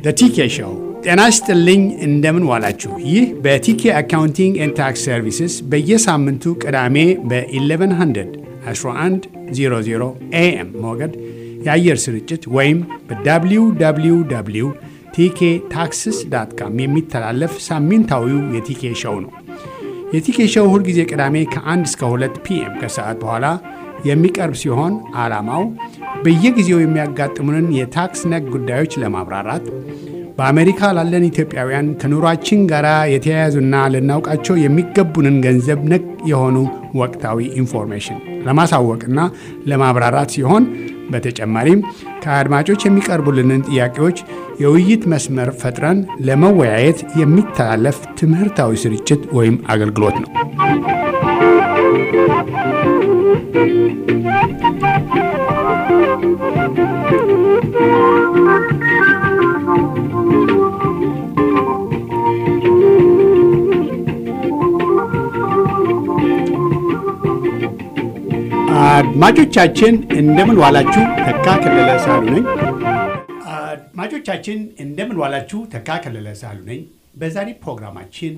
ቲኬ ሾው። ጤና ይስጥልኝ፣ እንደምን ዋላችሁ። ይህ በቲኬ አካውንቲንግ ኤንድ ታክስ ሰርቪስስ በየሳምንቱ ቅዳሜ በ1100 1100 ኤኤም ሞገድ የአየር ስርጭት ወይም በwww ቲኬ ታክስስ ዳት ካም የሚተላለፍ ሳምንታዊው የቲኬ ሾው ነው። የቲኬ ሾው ሁልጊዜ ቅዳሜ ከ1 እስከ 2 ፒኤም ከሰዓት በኋላ የሚቀርብ ሲሆን ዓላማው በየጊዜው የሚያጋጥሙንን የታክስ ነክ ጉዳዮች ለማብራራት በአሜሪካ ላለን ኢትዮጵያውያን ከኑሯችን ጋር የተያያዙና ልናውቃቸው የሚገቡንን ገንዘብ ነክ የሆኑ ወቅታዊ ኢንፎርሜሽን ለማሳወቅና ለማብራራት ሲሆን በተጨማሪም ከአድማጮች የሚቀርቡልንን ጥያቄዎች የውይይት መስመር ፈጥረን ለመወያየት የሚተላለፍ ትምህርታዊ ስርጭት ወይም አገልግሎት ነው። አድማጮቻችን እንደምን ዋላችሁ። ተካ ከለለ ሳሉ ነኝ። አድማጮቻችን እንደምን ዋላችሁ። ተካ ከለለ ሳሉ ነኝ። በዛሬ ፕሮግራማችን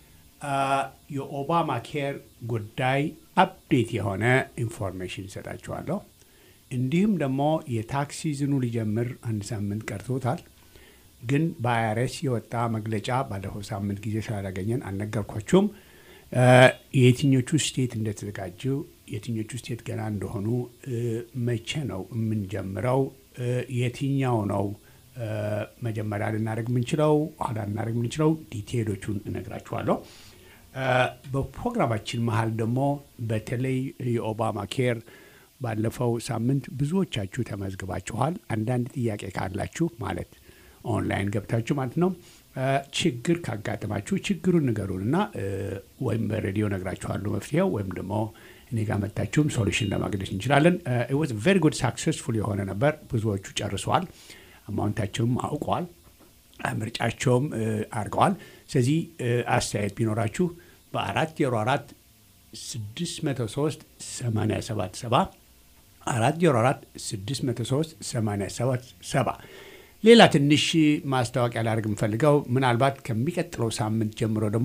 የኦባማ ኬር ጉዳይ አፕዴት የሆነ ኢንፎርሜሽን ይሰጣችኋለሁ። እንዲሁም ደግሞ የታክስ ሲዝኑ ሊጀምር አንድ ሳምንት ቀርቶታል። ግን በአይአርኤስ የወጣ መግለጫ ባለፈው ሳምንት ጊዜ ስላላገኘን አልነገርኳችሁም። የትኞቹ ስቴት እንደተዘጋጁ የትኞቹ ስቴት ገና እንደሆኑ፣ መቼ ነው የምንጀምረው፣ የትኛው ነው መጀመሪያ ልናደርግ የምንችለው፣ ኋላ ልናደርግ የምንችለው፣ ዲቴይሎቹን እነግራችኋለሁ። በፕሮግራማችን መሀል ደግሞ በተለይ የኦባማ ኬር ባለፈው ሳምንት ብዙዎቻችሁ ተመዝግባችኋል። አንዳንድ ጥያቄ ካላችሁ ማለት ኦንላይን ገብታችሁ ማለት ነው ችግር ካጋጠማችሁ ችግሩን ንገሩን እና ወይም በሬዲዮ ነግራችኋለሁ መፍትሄው ወይም ደግሞ እኔ ጋር መታችሁም ሶሉሽን ለማግኘት እንችላለን። ወዝ ቨሪ ጉድ ሳክሰስፉል የሆነ ነበር። ብዙዎቹ ጨርሰዋል። አማውንታቸውም አውቀዋል። ምርጫቸውም አድርገዋል። ስለዚህ አስተያየት ቢኖራችሁ በአራት ዜሮ አራት ስድስት መቶ ሶስት ሰማንያ ሰባት ሰባ አራት ዜሮ አራት ስድስት መቶ ሶስት ሰማንያ ሰባት ሰባ ሌላ ትንሽ ማስታወቂያ ላደርግ የምፈልገው ምናልባት ከሚቀጥለው ሳምንት ጀምሮ ደግሞ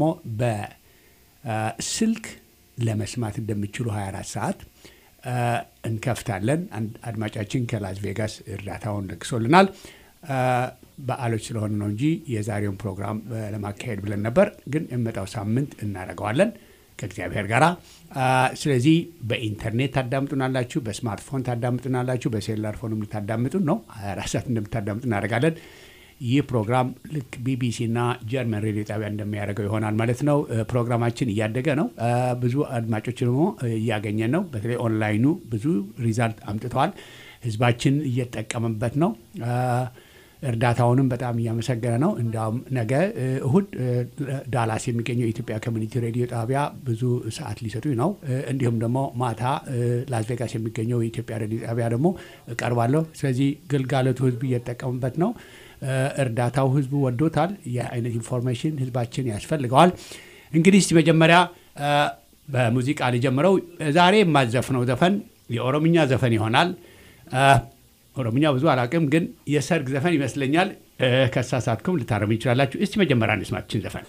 በስልክ ለመስማት እንደሚችሉ 24 ሰዓት እንከፍታለን። አድማጫችን ከላስ ቬጋስ እርዳታውን ለግሶልናል። በዓሎች ስለሆነ ነው እንጂ የዛሬውን ፕሮግራም ለማካሄድ ብለን ነበር፣ ግን የመጣው ሳምንት እናደርገዋለን ከእግዚአብሔር ጋር። ስለዚህ በኢንተርኔት ታዳምጡናላችሁ፣ በስማርትፎን ታዳምጡናላችሁ፣ በሴሉላር ፎንም ልታዳምጡን ነው። 24 ሰዓት እንደምታዳምጡ እናደርጋለን። ይህ ፕሮግራም ልክ ቢቢሲ እና ጀርመን ሬዲዮ ጣቢያ እንደሚያደርገው ይሆናል ማለት ነው። ፕሮግራማችን እያደገ ነው። ብዙ አድማጮች ደግሞ እያገኘን ነው። በተለይ ኦንላይኑ ብዙ ሪዛልት አምጥተዋል። ህዝባችን እየጠቀመበት ነው። እርዳታውንም በጣም እያመሰገነ ነው። እንዲያውም ነገ እሁድ ዳላስ የሚገኘው የኢትዮጵያ ኮሚኒቲ ሬዲዮ ጣቢያ ብዙ ሰዓት ሊሰጡኝ ነው። እንዲሁም ደግሞ ማታ ላስ ቬጋስ የሚገኘው የኢትዮጵያ ሬዲዮ ጣቢያ ደግሞ እቀርባለሁ። ስለዚህ ግልጋሎቱ ህዝብ እየተጠቀሙበት ነው። እርዳታው ህዝቡ ወዶታል። ይህ አይነት ኢንፎርሜሽን ህዝባችን ያስፈልገዋል። እንግዲህ እስቲ መጀመሪያ በሙዚቃ ሊጀምረው። ዛሬ የማዘፍነው ዘፈን የኦሮምኛ ዘፈን ይሆናል። ኦሮምኛ ብዙ አላቅም፣ ግን የሰርግ ዘፈን ይመስለኛል። ከሳሳትኩም ልታረሙ ይችላላችሁ። እስቲ መጀመሪያ እንስማችን ዘፈን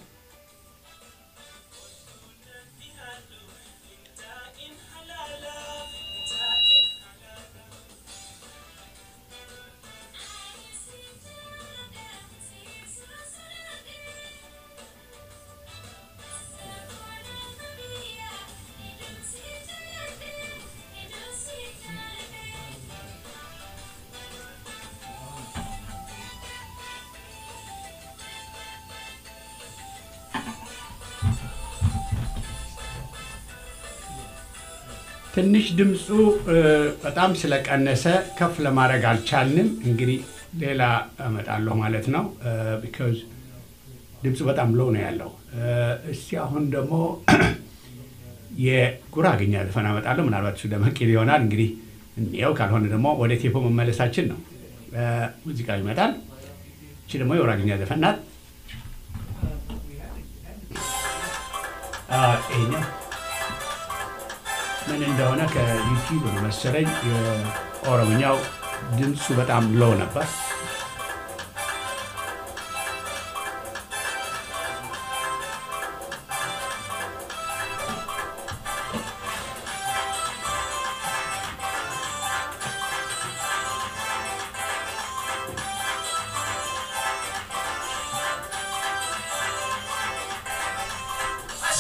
ትንሽ ድምፁ በጣም ስለቀነሰ ከፍ ለማድረግ አልቻልንም። እንግዲህ ሌላ እመጣለሁ ማለት ነው። ቢካዝ ድምፁ በጣም ሎው ነው ያለው። እስቲ አሁን ደግሞ የጉራግኛ ዘፈን አመጣለሁ። ምናልባት እሱ ደመቅ ይል ይሆናል። እንግዲህ እንየው። ካልሆነ ደግሞ ወደ ቴፖ መመለሳችን ነው። ሙዚቃ ይመጣል። እቺ ደግሞ የጉራግኛ ዘፈን ናት። ይሄኛው ምን እንደሆነ ከዩቲዩብ ነው መሰለኝ የኦሮምኛው ድምፁ በጣም ሎው ነበር።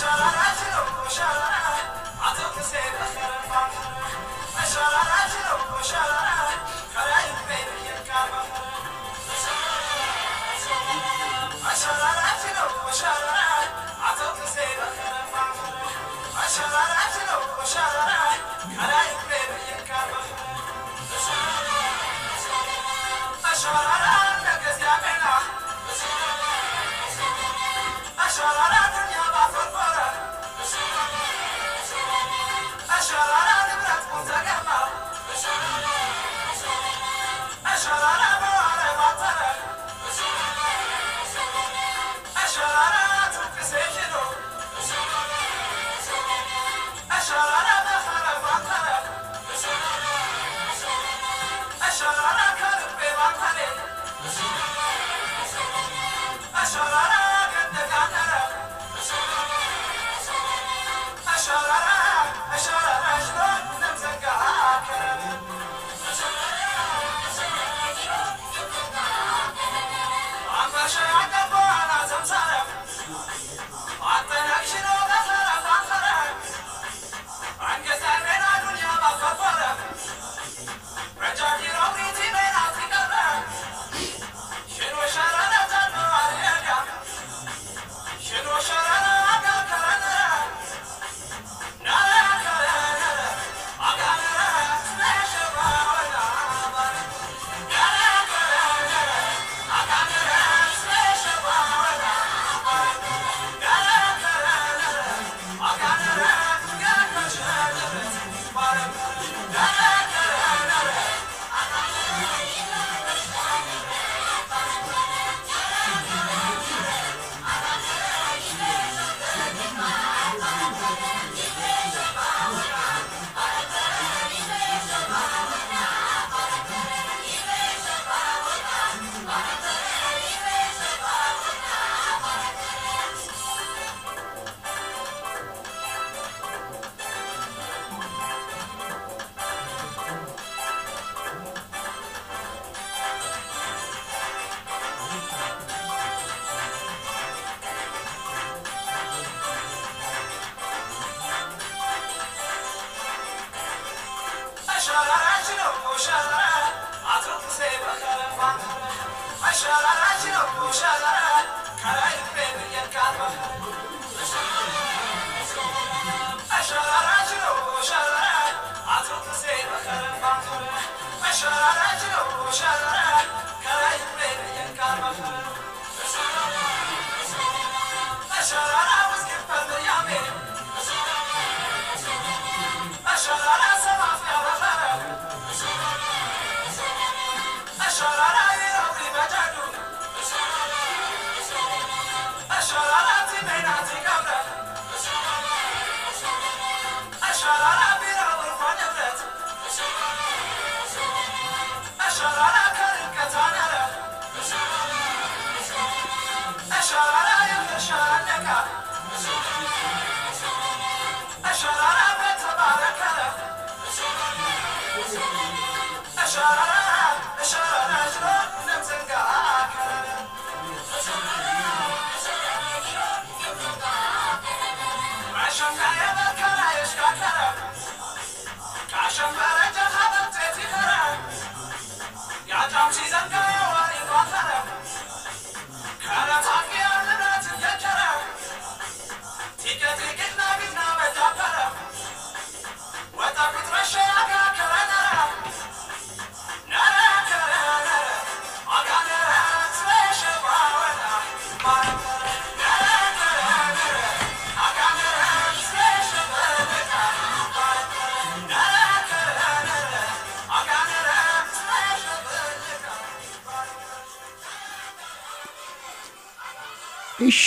እሺ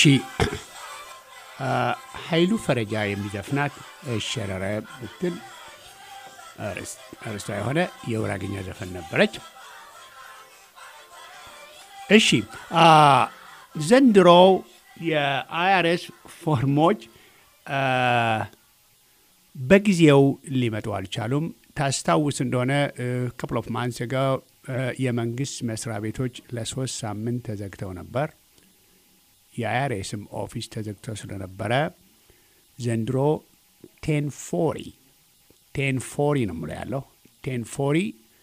ኃይሉ ፈረጃ የሚዘፍናት እሸረረ ብትል አርስቷ የሆነ የውራግኛ ዘፈን ነበረች። እሺ ዘንድሮው የአይአርኤስ ፎርሞች በጊዜው ሊመጡ አልቻሉም። ታስታውስ እንደሆነ ክፕል ኦፍ ማንስ የመንግስት መስሪያ ቤቶች ለሶስት ሳምንት ተዘግተው ነበር። የአይአርኤስም ኦፊስ ተዘግቶ ስለነበረ ዘንድሮ ቴን ፎሪ ቴን ፎሪ ነው ምሎ ያለው ቴን ፎሪ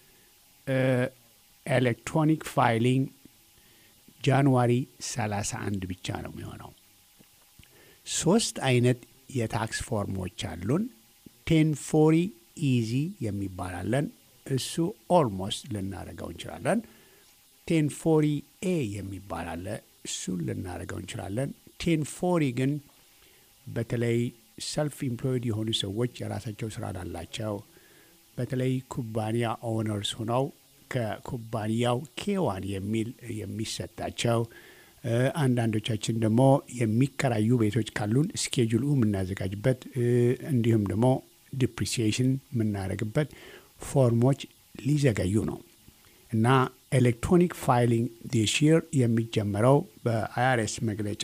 ኤሌክትሮኒክ ፋይሊንግ ጃንዋሪ 31 ብቻ ነው የሚሆነው። ሶስት አይነት የታክስ ፎርሞች አሉን። ቴን ፎሪ ኢዚ የሚባላለን እሱ ኦልሞስት ልናደርገው እንችላለን። ቴን ፎሪ ኤ የሚባል አለ እሱን ልናደርገው እንችላለን። ቴን ፎሪ ግን በተለይ ሰልፍ ኢምፕሎይድ የሆኑ ሰዎች የራሳቸው ስራ ላላቸው በተለይ ኩባንያ ኦነርስ ሆነው ከኩባንያው ኬዋን የሚል የሚሰጣቸው አንዳንዶቻችን ደግሞ የሚከራዩ ቤቶች ካሉን ስኬጁሉ የምናዘጋጅበት እንዲሁም ደግሞ ዲፕሪሲዬሽን የምናደርግበት ፎርሞች ሊዘገዩ ነው እና ኤሌክትሮኒክ ፋይሊንግ ዲስ ይር የሚጀመረው በአይአርኤስ መግለጫ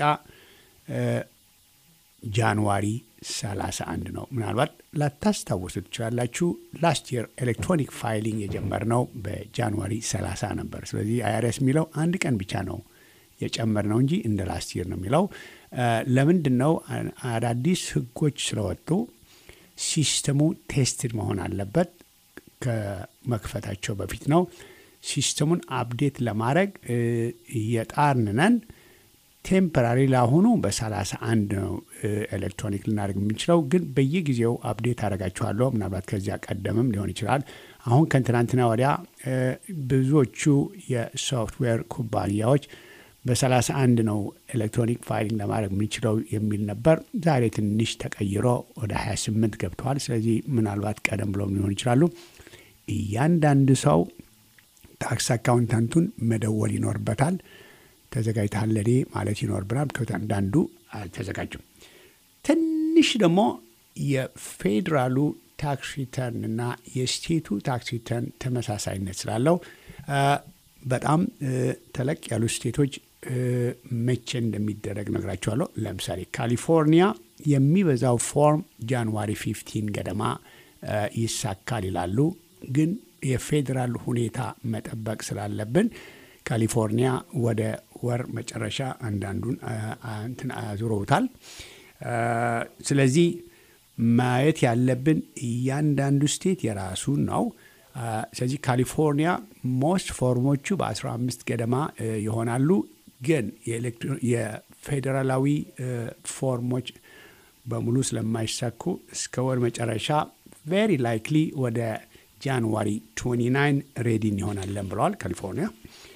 ጃንዋሪ 31 ነው። ምናልባት ላታስታውሱ ትችላላችሁ። ላስት የር ኤሌክትሮኒክ ፋይሊንግ የጀመርነው በጃንዋሪ 30 ነበር። ስለዚህ አይአርኤስ የሚለው አንድ ቀን ብቻ ነው የጨመርነው እንጂ እንደ ላስት የር ነው የሚለው። ለምንድን ነው? አዳዲስ ህጎች ስለወጡ ሲስተሙ ቴስትድ መሆን አለበት ከመክፈታቸው በፊት ነው። ሲስተሙን አፕዴት ለማድረግ እየጣርን ነን። ቴምፐራሪ ለአሁኑ በሰላሳ አንድ ነው ኤሌክትሮኒክ ልናደርግ የምንችለው፣ ግን በየጊዜው አፕዴት አደርጋችኋለሁ። ምናልባት ከዚያ ቀደምም ሊሆን ይችላል። አሁን ከትናንትና ወዲያ ብዙዎቹ የሶፍትዌር ኩባንያዎች በሰላሳ አንድ ነው ኤሌክትሮኒክ ፋይሊንግ ለማድረግ የምንችለው የሚል ነበር። ዛሬ ትንሽ ተቀይሮ ወደ 28 ገብተዋል። ስለዚህ ምናልባት ቀደም ብሎም ሊሆን ይችላሉ። እያንዳንድ ሰው ታክስ አካውንታንቱን መደወል ይኖርበታል። ተዘጋጅተሃል ለኔ ማለት ይኖርብናል። አንዳንዱ አልተዘጋጁም። ትንሽ ደግሞ የፌዴራሉ ታክስ ሪተርን እና የስቴቱ ታክስ ሪተርን ተመሳሳይነት ስላለው በጣም ተለቅ ያሉ ስቴቶች መቼ እንደሚደረግ ነግራቸዋለሁ። ለምሳሌ ካሊፎርኒያ የሚበዛው ፎርም ጃንዋሪ ፊፍቲን ገደማ ይሳካል ይላሉ። ግን የፌዴራል ሁኔታ መጠበቅ ስላለብን ካሊፎርኒያ ወደ ወር መጨረሻ አንዳንዱን እንትን አዙረውታል። ስለዚህ ማየት ያለብን እያንዳንዱ ስቴት የራሱ ነው። ስለዚህ ካሊፎርኒያ ሞስት ፎርሞቹ በ15 ገደማ ይሆናሉ። ግን የፌዴራላዊ ፎርሞች በሙሉ ስለማይሳኩ እስከ ወር መጨረሻ ቬሪ ላይክሊ ወደ ጃንዋሪ 29 ሬዲን ይሆናለን ብለዋል ካሊፎርኒያ።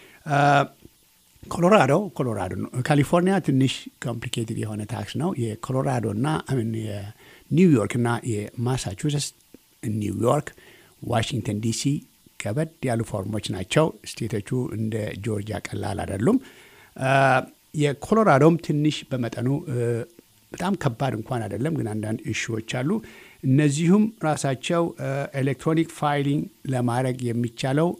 ኮሎራዶ ኮሎራዶ ነው። ካሊፎርኒያ ትንሽ ኮምፕሊኬትድ የሆነ ታክስ ነው። የኮሎራዶ እና የኒውዮርክ እና የማሳቹሴትስ ኒውዮርክ፣ ዋሽንግተን ዲሲ ከበድ ያሉ ፎርሞች ናቸው። ስቴቶቹ እንደ ጆርጂያ ቀላል አይደሉም። የኮሎራዶም ትንሽ በመጠኑ በጣም ከባድ እንኳን አይደለም፣ ግን አንዳንድ እሹዎች አሉ። እነዚሁም ራሳቸው ኤሌክትሮኒክ ፋይሊንግ ለማድረግ የሚቻለው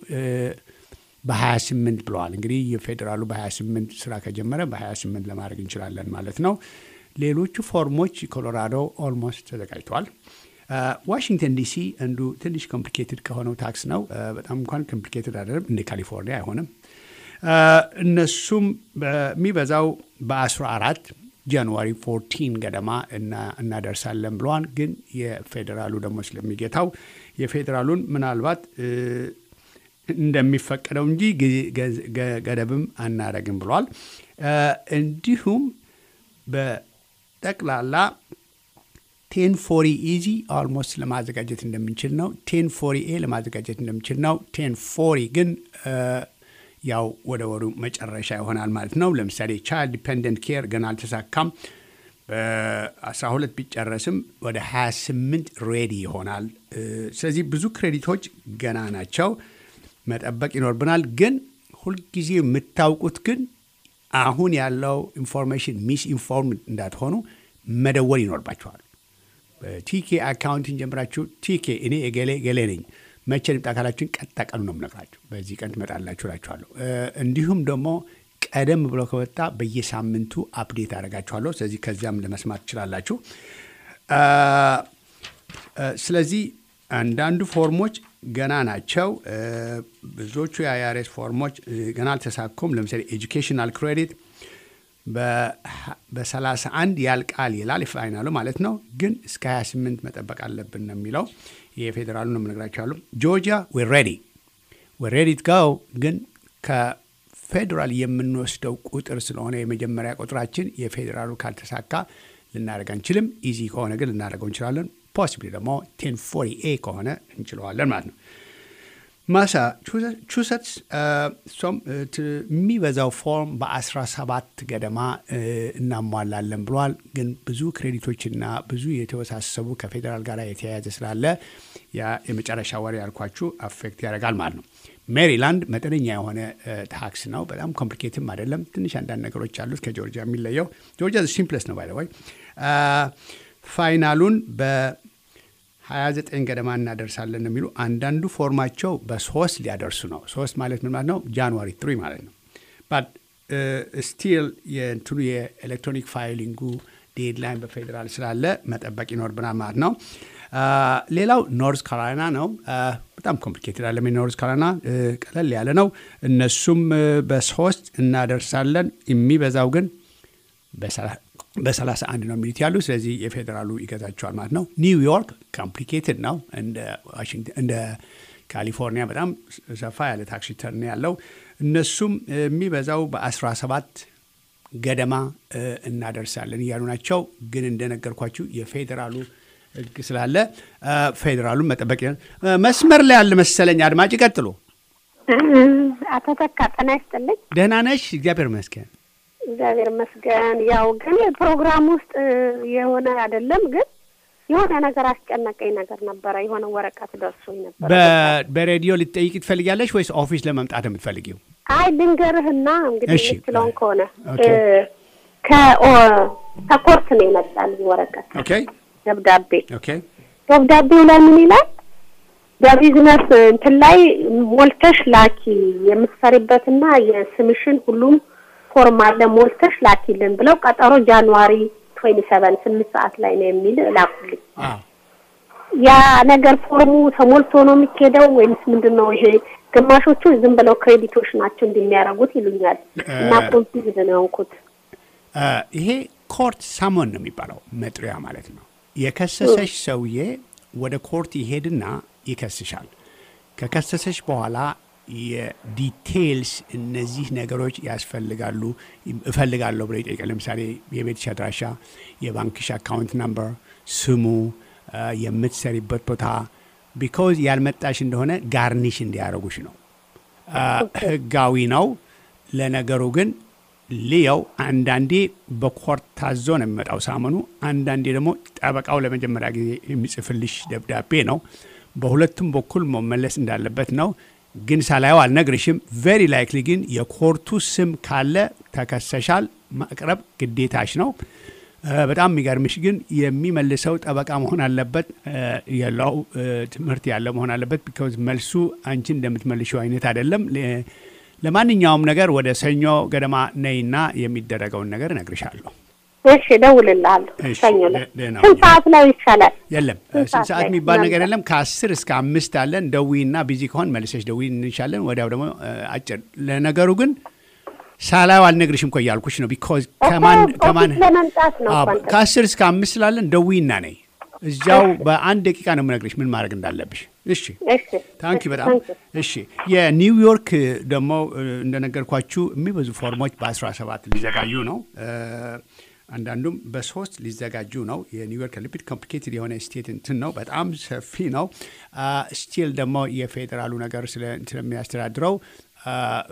በ28 ብለዋል። እንግዲህ የፌዴራሉ በ28 ስራ ከጀመረ በ28 ለማድረግ እንችላለን ማለት ነው። ሌሎቹ ፎርሞች ኮሎራዶ ኦልሞስት ተዘጋጅተዋል። ዋሽንግተን ዲሲ አንዱ ትንሽ ኮምፕሊኬትድ ከሆነው ታክስ ነው። በጣም እንኳን ኮምፕሊኬትድ አይደለም፣ እንደ ካሊፎርኒያ አይሆንም። እነሱም በሚበዛው በ14 ጃንዋሪ 14 ገደማ እናደርሳለን ብለዋል። ግን የፌዴራሉ ደግሞ ስለሚጌታው የፌዴራሉን ምናልባት እንደሚፈቀደው እንጂ ገደብም አናረግም ብሏል። እንዲሁም በጠቅላላ ቴን ፎሪ ኢዚ ኦልሞስት ለማዘጋጀት እንደምንችል ነው። ቴን ፎሪ ኤ ለማዘጋጀት እንደምንችል ነው። ቴን ፎሪ ግን ያው ወደ ወሩ መጨረሻ ይሆናል ማለት ነው። ለምሳሌ ቻይልድ ዲፔንደንት ኬር ገና አልተሳካም። በ12 ቢጨረስም ወደ 28 ሬዲ ይሆናል። ስለዚህ ብዙ ክሬዲቶች ገና ናቸው። መጠበቅ ይኖርብናል። ግን ሁልጊዜ የምታውቁት ግን አሁን ያለው ኢንፎርሜሽን ሚስ ኢንፎርም እንዳትሆኑ መደወል ይኖርባቸዋል። ቲኬ አካውንትን ጀምራችሁ ቲኬ እኔ የገሌ ገሌ ነኝ መቼ ልምጣ ካላችሁን ቀጣ ቀኑ ነው የምነግራችሁ። በዚህ ቀን ትመጣላችሁ እላችኋለሁ። እንዲሁም ደግሞ ቀደም ብሎ ከወጣ በየሳምንቱ አፕዴት አደርጋችኋለሁ። ስለዚህ ከዚያም ለመስማት ትችላላችሁ። ስለዚህ አንዳንዱ ፎርሞች ገና ናቸው። ብዙዎቹ የአይአርኤስ ፎርሞች ገና አልተሳኩም። ለምሳሌ ኤጁኬሽናል ክሬዲት በሰላሳ አንድ ያልቃል ይላል ፋይናሉ ማለት ነው። ግን እስከ 28 መጠበቅ አለብን ነው የሚለው የፌዴራሉ ነው የምነግራቸው ያሉ ጆርጂያ ዌር ሬዲ ዌር ሬዲ ጋው ግን ከፌዴራል የምንወስደው ቁጥር ስለሆነ የመጀመሪያ ቁጥራችን የፌዴራሉ ካልተሳካ ልናደርግ አንችልም። ኢዚ ከሆነ ግን ልናደርገው እንችላለን። ፖሲብሊ ደግሞ ቴን ፎሪ ኤ ከሆነ እንችለዋለን ማለት ነው። ማሳቹሰትስ እሷም የሚበዛው ፎርም በ17 ገደማ እናሟላለን ብሏል። ግን ብዙ ክሬዲቶችና ብዙ የተወሳሰቡ ከፌዴራል ጋር የተያያዘ ስላለ ያ የመጨረሻ ወሬ ያልኳችሁ አፌክት ያደርጋል ማለት ነው። ሜሪላንድ መጠነኛ የሆነ ታክስ ነው። በጣም ኮምፕሊኬትም አይደለም። ትንሽ አንዳንድ ነገሮች አሉት ከጆርጂያ የሚለየው። ጆርጂያ ሲምፕለስ ነው ባይ ወይ ፋይናሉን በ 29 ገደማ እናደርሳለን የሚሉ አንዳንዱ ፎርማቸው በሶስት ሊያደርሱ ነው። ሶስት ማለት ምን ማለት ነው? ጃንዋሪ ትሪ ማለት ነው። ባት ስቲል የእንትኑ የኤሌክትሮኒክ ፋይሊንጉ ዴድላይን በፌዴራል ስላለ መጠበቅ ይኖርብናል ማለት ነው። ሌላው ኖርዝ ካሮላይና ነው። በጣም ኮምፕሊኬትድ አለ። ኖርዝ ካሮላይና ቀለል ያለ ነው። እነሱም በሶስት እናደርሳለን። የሚበዛው ግን በሰላሳ አንድ ነው የሚሉት ያሉ። ስለዚህ የፌዴራሉ ይገዛቸዋል ማለት ነው። ኒውዮርክ ኮምፕሊኬትድ ነው። እንደ ካሊፎርኒያ በጣም ሰፋ ያለ ታክስ ሪተርን ያለው እነሱም የሚበዛው በ17 ገደማ እናደርሳለን እያሉ ናቸው። ግን እንደነገርኳችሁ የፌዴራሉ ሕግ ስላለ ፌዴራሉን መጠበቅ መስመር ላይ ያለ መሰለኝ። አድማጭ ቀጥሎ። አቶ ተካ ጤና ይስጥልኝ። ደህና ነሽ? እግዚአብሔር ይመስገን። እግዚአብሔር ይመስገን። ያው ግን ፕሮግራም ውስጥ የሆነ አይደለም ግን የሆነ ነገር አስጨነቀኝ ነገር ነበረ። የሆነ ወረቀት ደርሶኝ ነበረ። በሬዲዮ ልትጠይቂ ትፈልጊያለሽ ወይስ ኦፊስ ለመምጣት የምትፈልጊው? አይ ልንገርህና እንግዲህ እሺ። የምትለውን ከሆነ ኦኬ። ከኮርት ነው የመጣልኝ ወረቀት ኦኬ ደብዳቤ። ኦኬ ደብዳቤው ላይ ምን ይላል? በቢዝነስ እንትን ላይ ሞልተሽ ላኪ የምትሰሪበትና የስምሽን ሁሉም ፎርም አለ ሞልተሽ ላኪልን ብለው ቀጠሮ ጃንዋሪ ትዌንቲ ሰቨን ስምንት ሰዓት ላይ ነው የሚል ላኩልኝ። አዎ ያ ነገር ፎርሙ ተሞልቶ ነው የሚኬደው ወይምስ ምንድን ነው? ይሄ ግማሾቹ ዝም ብለው ክሬዲቶች ናቸው እንደሚያደርጉት ይሉኛል እና ኮንፊውዝድ ነው የሆንኩት። እ ይሄ ኮርት ሳሞን ነው የሚባለው መጥሪያ ማለት ነው። የከሰሰሽ ሰውዬ ወደ ኮርት ይሄድና ይከስሻል። ከከሰሰሽ በኋላ የዲቴይልስ እነዚህ ነገሮች ያስፈልጋሉ እፈልጋለሁ ብሎ ይጠይቃል። ለምሳሌ የቤትሽ አድራሻ፣ የባንክሽ አካውንት ናምበር፣ ስሙ፣ እ የምትሰሪበት ቦታ ቢኮዝ ያልመጣሽ እንደሆነ ጋርኒሽ እንዲያደርጉሽ ነው። እ ህጋዊ ነው። ለነገሩ ግን ልየው አንዳንዴ በኮርት ታዞ ነው የሚመጣው ሳመኑ፣ አንዳንዴ ደግሞ ጠበቃው ለመጀመሪያ ጊዜ የሚጽፍልሽ ደብዳቤ ነው። በሁለቱም በኩል መመለስ እንዳለበት ነው። ግን ሳላየው አልነግርሽም። ቬሪ ላይክሊ ግን የኮርቱ ስም ካለ ተከሰሻል፣ ማቅረብ ግዴታሽ ነው። እ በጣም የሚገርምሽ ግን የሚመልሰው ጠበቃ መሆን አለበት እ የለው እ ትምህርት ያለው መሆን አለበት። ቢካዝ መልሱ አንቺ እንደምትመልሽው አይነት አይደለም። ለ- ለማንኛውም ነገር ወደ ሰኞ ገደማ ነይና የሚደረገውን ነገር እነግርሻለሁ። እሺ እደውልልሃለሁ። እሺ፣ ሰኞ ላይ ደ- ደህና ስንት ሁኚ። ሰዓት ላይ ይቻላል? የለም ስንት ስንት ሰዓት ላይ? የሚባል ነገር ምናምን የለም። ከአስር እስከ አምስት አለን። ደዊና ቢዚ ከሆን መልሰሽ ደዊ እንሻለን። ወዲያው ደግሞ እ አጭር ለነገሩ ግን ሳላዩ አልነግርሽም እኮ እያልኩሽ ነው። ቢኮዝ ከማን እኮ ከማን ኦፊስ ለመምጣት ነው አዎ፣ እኮ አንተ። ከአስር እስከ አምስት ስላለን ደዊና ነይ። እዚያው በአንድ ደቂቃ ነው የምነግርሽ ምን ማድረግ እንዳለብሽ። እሺ እሺ ታንኪ በጣም ታንኪ። እሺ። የኒውዮርክ ደግሞ እ፣ እንደነገርኳችሁ የሚበዙ ፎርሞች በ17 ሊዘጋጁ ነው። እ፣ አንዳንዱም በሶስት ሊዘጋጁ ነው። የኒውዮርክ ሊፒድ ኮምፕሊኬትድ የሆነ ስቴት እንትን ነው፣ በጣም ሰፊ ነው። ስቲል ደግሞ የፌዴራሉ ነገር ስለ- ስለሚያስተዳድረው አ፣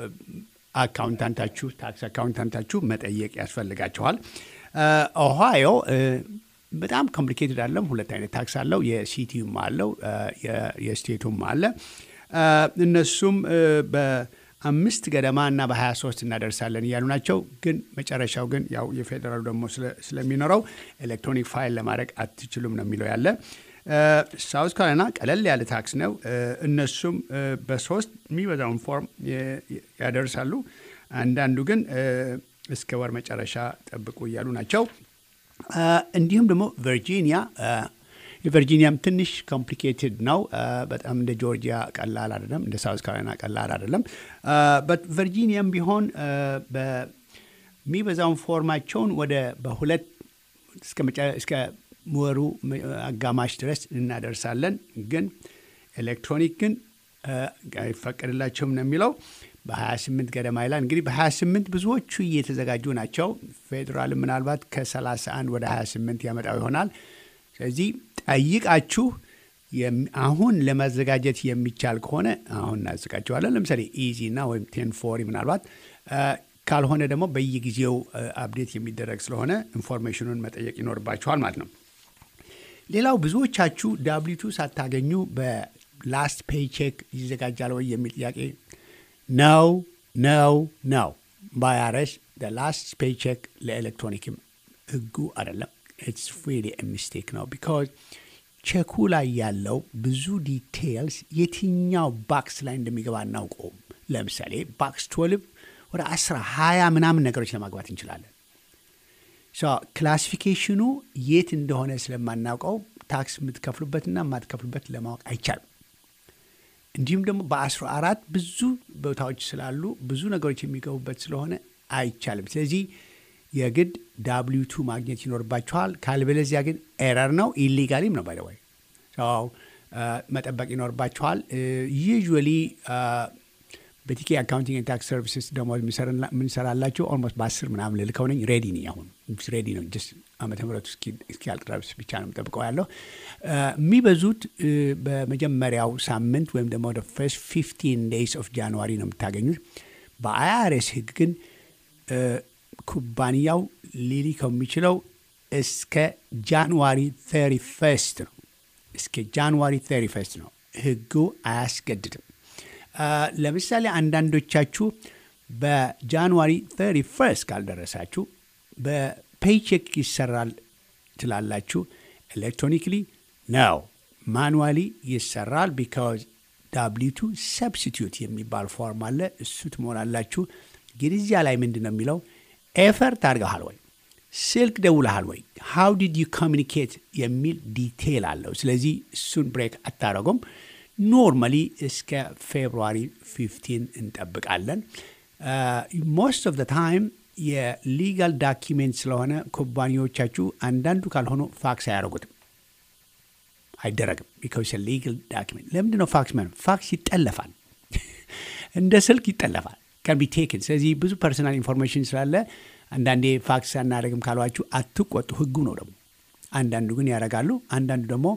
አካውንታንታችሁ ታክስ አካውንታንታችሁ መጠየቅ ያስፈልጋቸዋል። ኦሃዮ እ፣ በጣም ኮምፕሊኬትድ አለም። ሁለት አይነት ታክስ አለው። የሲቲዩም አለው እ፣ የ- የስቴቱም አለ። እ፣ እነሱም እ፣ በአምስት ገደማ እና በ23 እናደርሳለን እያሉ ናቸው። ግን መጨረሻው ግን ያው የፌዴራሉ ደግሞ ስለ- ስለሚኖረው ኤሌክትሮኒክ ፋይል ለማድረግ አትችሉም ነው የሚለው ያለ ሳውዝ ካሮላይና ቀለል ያለ ታክስ ነው። እ፣ እነሱም እ፣ በሶስት የሚበዛውን ፎርም የ- ያደርሳሉ። አንዳንዱ ግን እ፣ እስከ ወር መጨረሻ ጠብቁ እያሉ ናቸው። አ፣ እንዲሁም ደግሞ ቨርጂኒያ አ፣ የቨርጂኒያም ትንሽ ኮምፕሊኬትድ ነው። አ፣ በጣም እንደ ጆርጂያ ቀላል አይደለም፣ እንደ ሳውዝ ካሮላይና ቀላል አይደለም። በት ቨርጂኒያም ቢሆን አ፣ በ- የሚበዛውን ፎርማቸውን ወደ በሁለት እስከ ወሩ አጋማሽ ድረስ እናደርሳለን። ግን ኤሌክትሮኒክ ግን አይፈቀድላቸውም ነው የሚለው በ28 ገደማ ይላል። እንግዲህ በ28 ብዙዎቹ እየተዘጋጁ ናቸው። ፌዴራል ምናልባት ከ31 ወደ 28 ያመጣው ይሆናል። ስለዚህ ጠይቃችሁ አሁን ለማዘጋጀት የሚቻል ከሆነ አሁን እናዘጋጀዋለን። ለምሳሌ ኢዚ እና ወይም ቴን ፎሪ ምናልባት ካልሆነ ደግሞ በየጊዜው አፕዴት የሚደረግ ስለሆነ ኢንፎርሜሽኑን መጠየቅ ይኖርባችኋል ማለት ነው። ሌላው ብዙዎቻችሁ ዳብሊቱ ሳታገኙ በላስት ፔይቼክ ይዘጋጃል ወይ የሚል ጥያቄ ነው ነው ነው ባያረስ ላስት ፔይቼክ ለኤሌክትሮኒክም ህጉ አይደለም። ኢትስ ሪሊ ሚስቴክ ነው ቢካዝ ቼኩ ላይ ያለው ብዙ ዲቴይልስ የትኛው ባክስ ላይ እንደሚገባ አናውቀውም። ለምሳሌ ባክስ ትወልቭ ወደ አስራ ሀያ ምናምን ነገሮች ለማግባት እንችላለን። ክላሲፊኬሽኑ የት እንደሆነ ስለማናውቀው ታክስ የምትከፍሉበትና የማትከፍሉበት ለማወቅ አይቻልም። እንዲሁም ደግሞ በአስራ አራት ብዙ ቦታዎች ስላሉ ብዙ ነገሮች የሚገቡበት ስለሆነ አይቻልም። ስለዚህ የግድ ዳብሊው ቱ ማግኘት ይኖርባችኋል። ካልበለዚያ ግን ኤረር ነው፣ ኢሊጋሊም ነው ባይደዋይ መጠበቅ ይኖርባችኋል። ዩዥዋሊ በቲኬ አካውንቲንግ ታክስ ሰርቪስስ ደግሞ የምንሰራላቸው ኦልሞስት በአስር ምናምን ልልከው ነኝ። ሬዲ ነኝ። አሁን ሬዲ ነው። ጀስት ዓመተ ምሕረቱ እስኪያልቅ ድረስ ብቻ ነው የምጠብቀው ያለው። የሚበዙት በመጀመሪያው ሳምንት ወይም ደግሞ ወደ ፈርስት ፊፍቲን ዴይስ ኦፍ ጃንዋሪ ነው የምታገኙት። በአይአርኤስ ህግ ግን ኩባንያው ሊልከው የሚችለው እስከ ጃንዋሪ 31 ነው። እስከ ጃንዋሪ 31 ነው። ህጉ አያስገድድም። ለምሳሌ አንዳንዶቻችሁ በጃንዋሪ 31 ካልደረሳችሁ በፔይቼክ ይሰራል ትላላችሁ። ኤሌክትሮኒክሊ ነው፣ ማኑዋሊ ይሰራል። ቢካዝ ዳብሊቱ ሰብስቲዩት የሚባል ፎርም አለ። እሱ ትሞላላችሁ። እንግዲህ እዚያ ላይ ምንድን ነው የሚለው ኤፈርት አድርገሃል ወይ፣ ስልክ ደውለሃል ወይ፣ ሃው ዲድ ዩ ኮሚኒኬት የሚል ዲቴይል አለው። ስለዚህ እሱን ብሬክ አታረጉም። ኖርማሊ እስከ ፌብሩዋሪ 15 እንጠብቃለን። ሞስት ኦፍ ታይም የሊጋል ዳኪሜንት ስለሆነ ኩባንያዎቻችሁ አንዳንዱ ካልሆኑ ፋክስ አያደርጉትም፣ አይደረግም። ቢካዝ ሊጋል ዳኪሜንት ለምንድን ነው ፋክስ ማለት? ፋክስ ይጠለፋል፣ እንደ ስልክ ይጠለፋል ከን ቢ ቴክን። ስለዚህ ብዙ ፐርሰናል ኢንፎርሜሽን ስላለ አንዳንዴ ፋክስ አናደርግም ካሏችሁ አትቆጡ፣ ህጉ ነው ደግሞ። አንዳንዱ ግን ያደርጋሉ። አንዳንዱ ደግሞ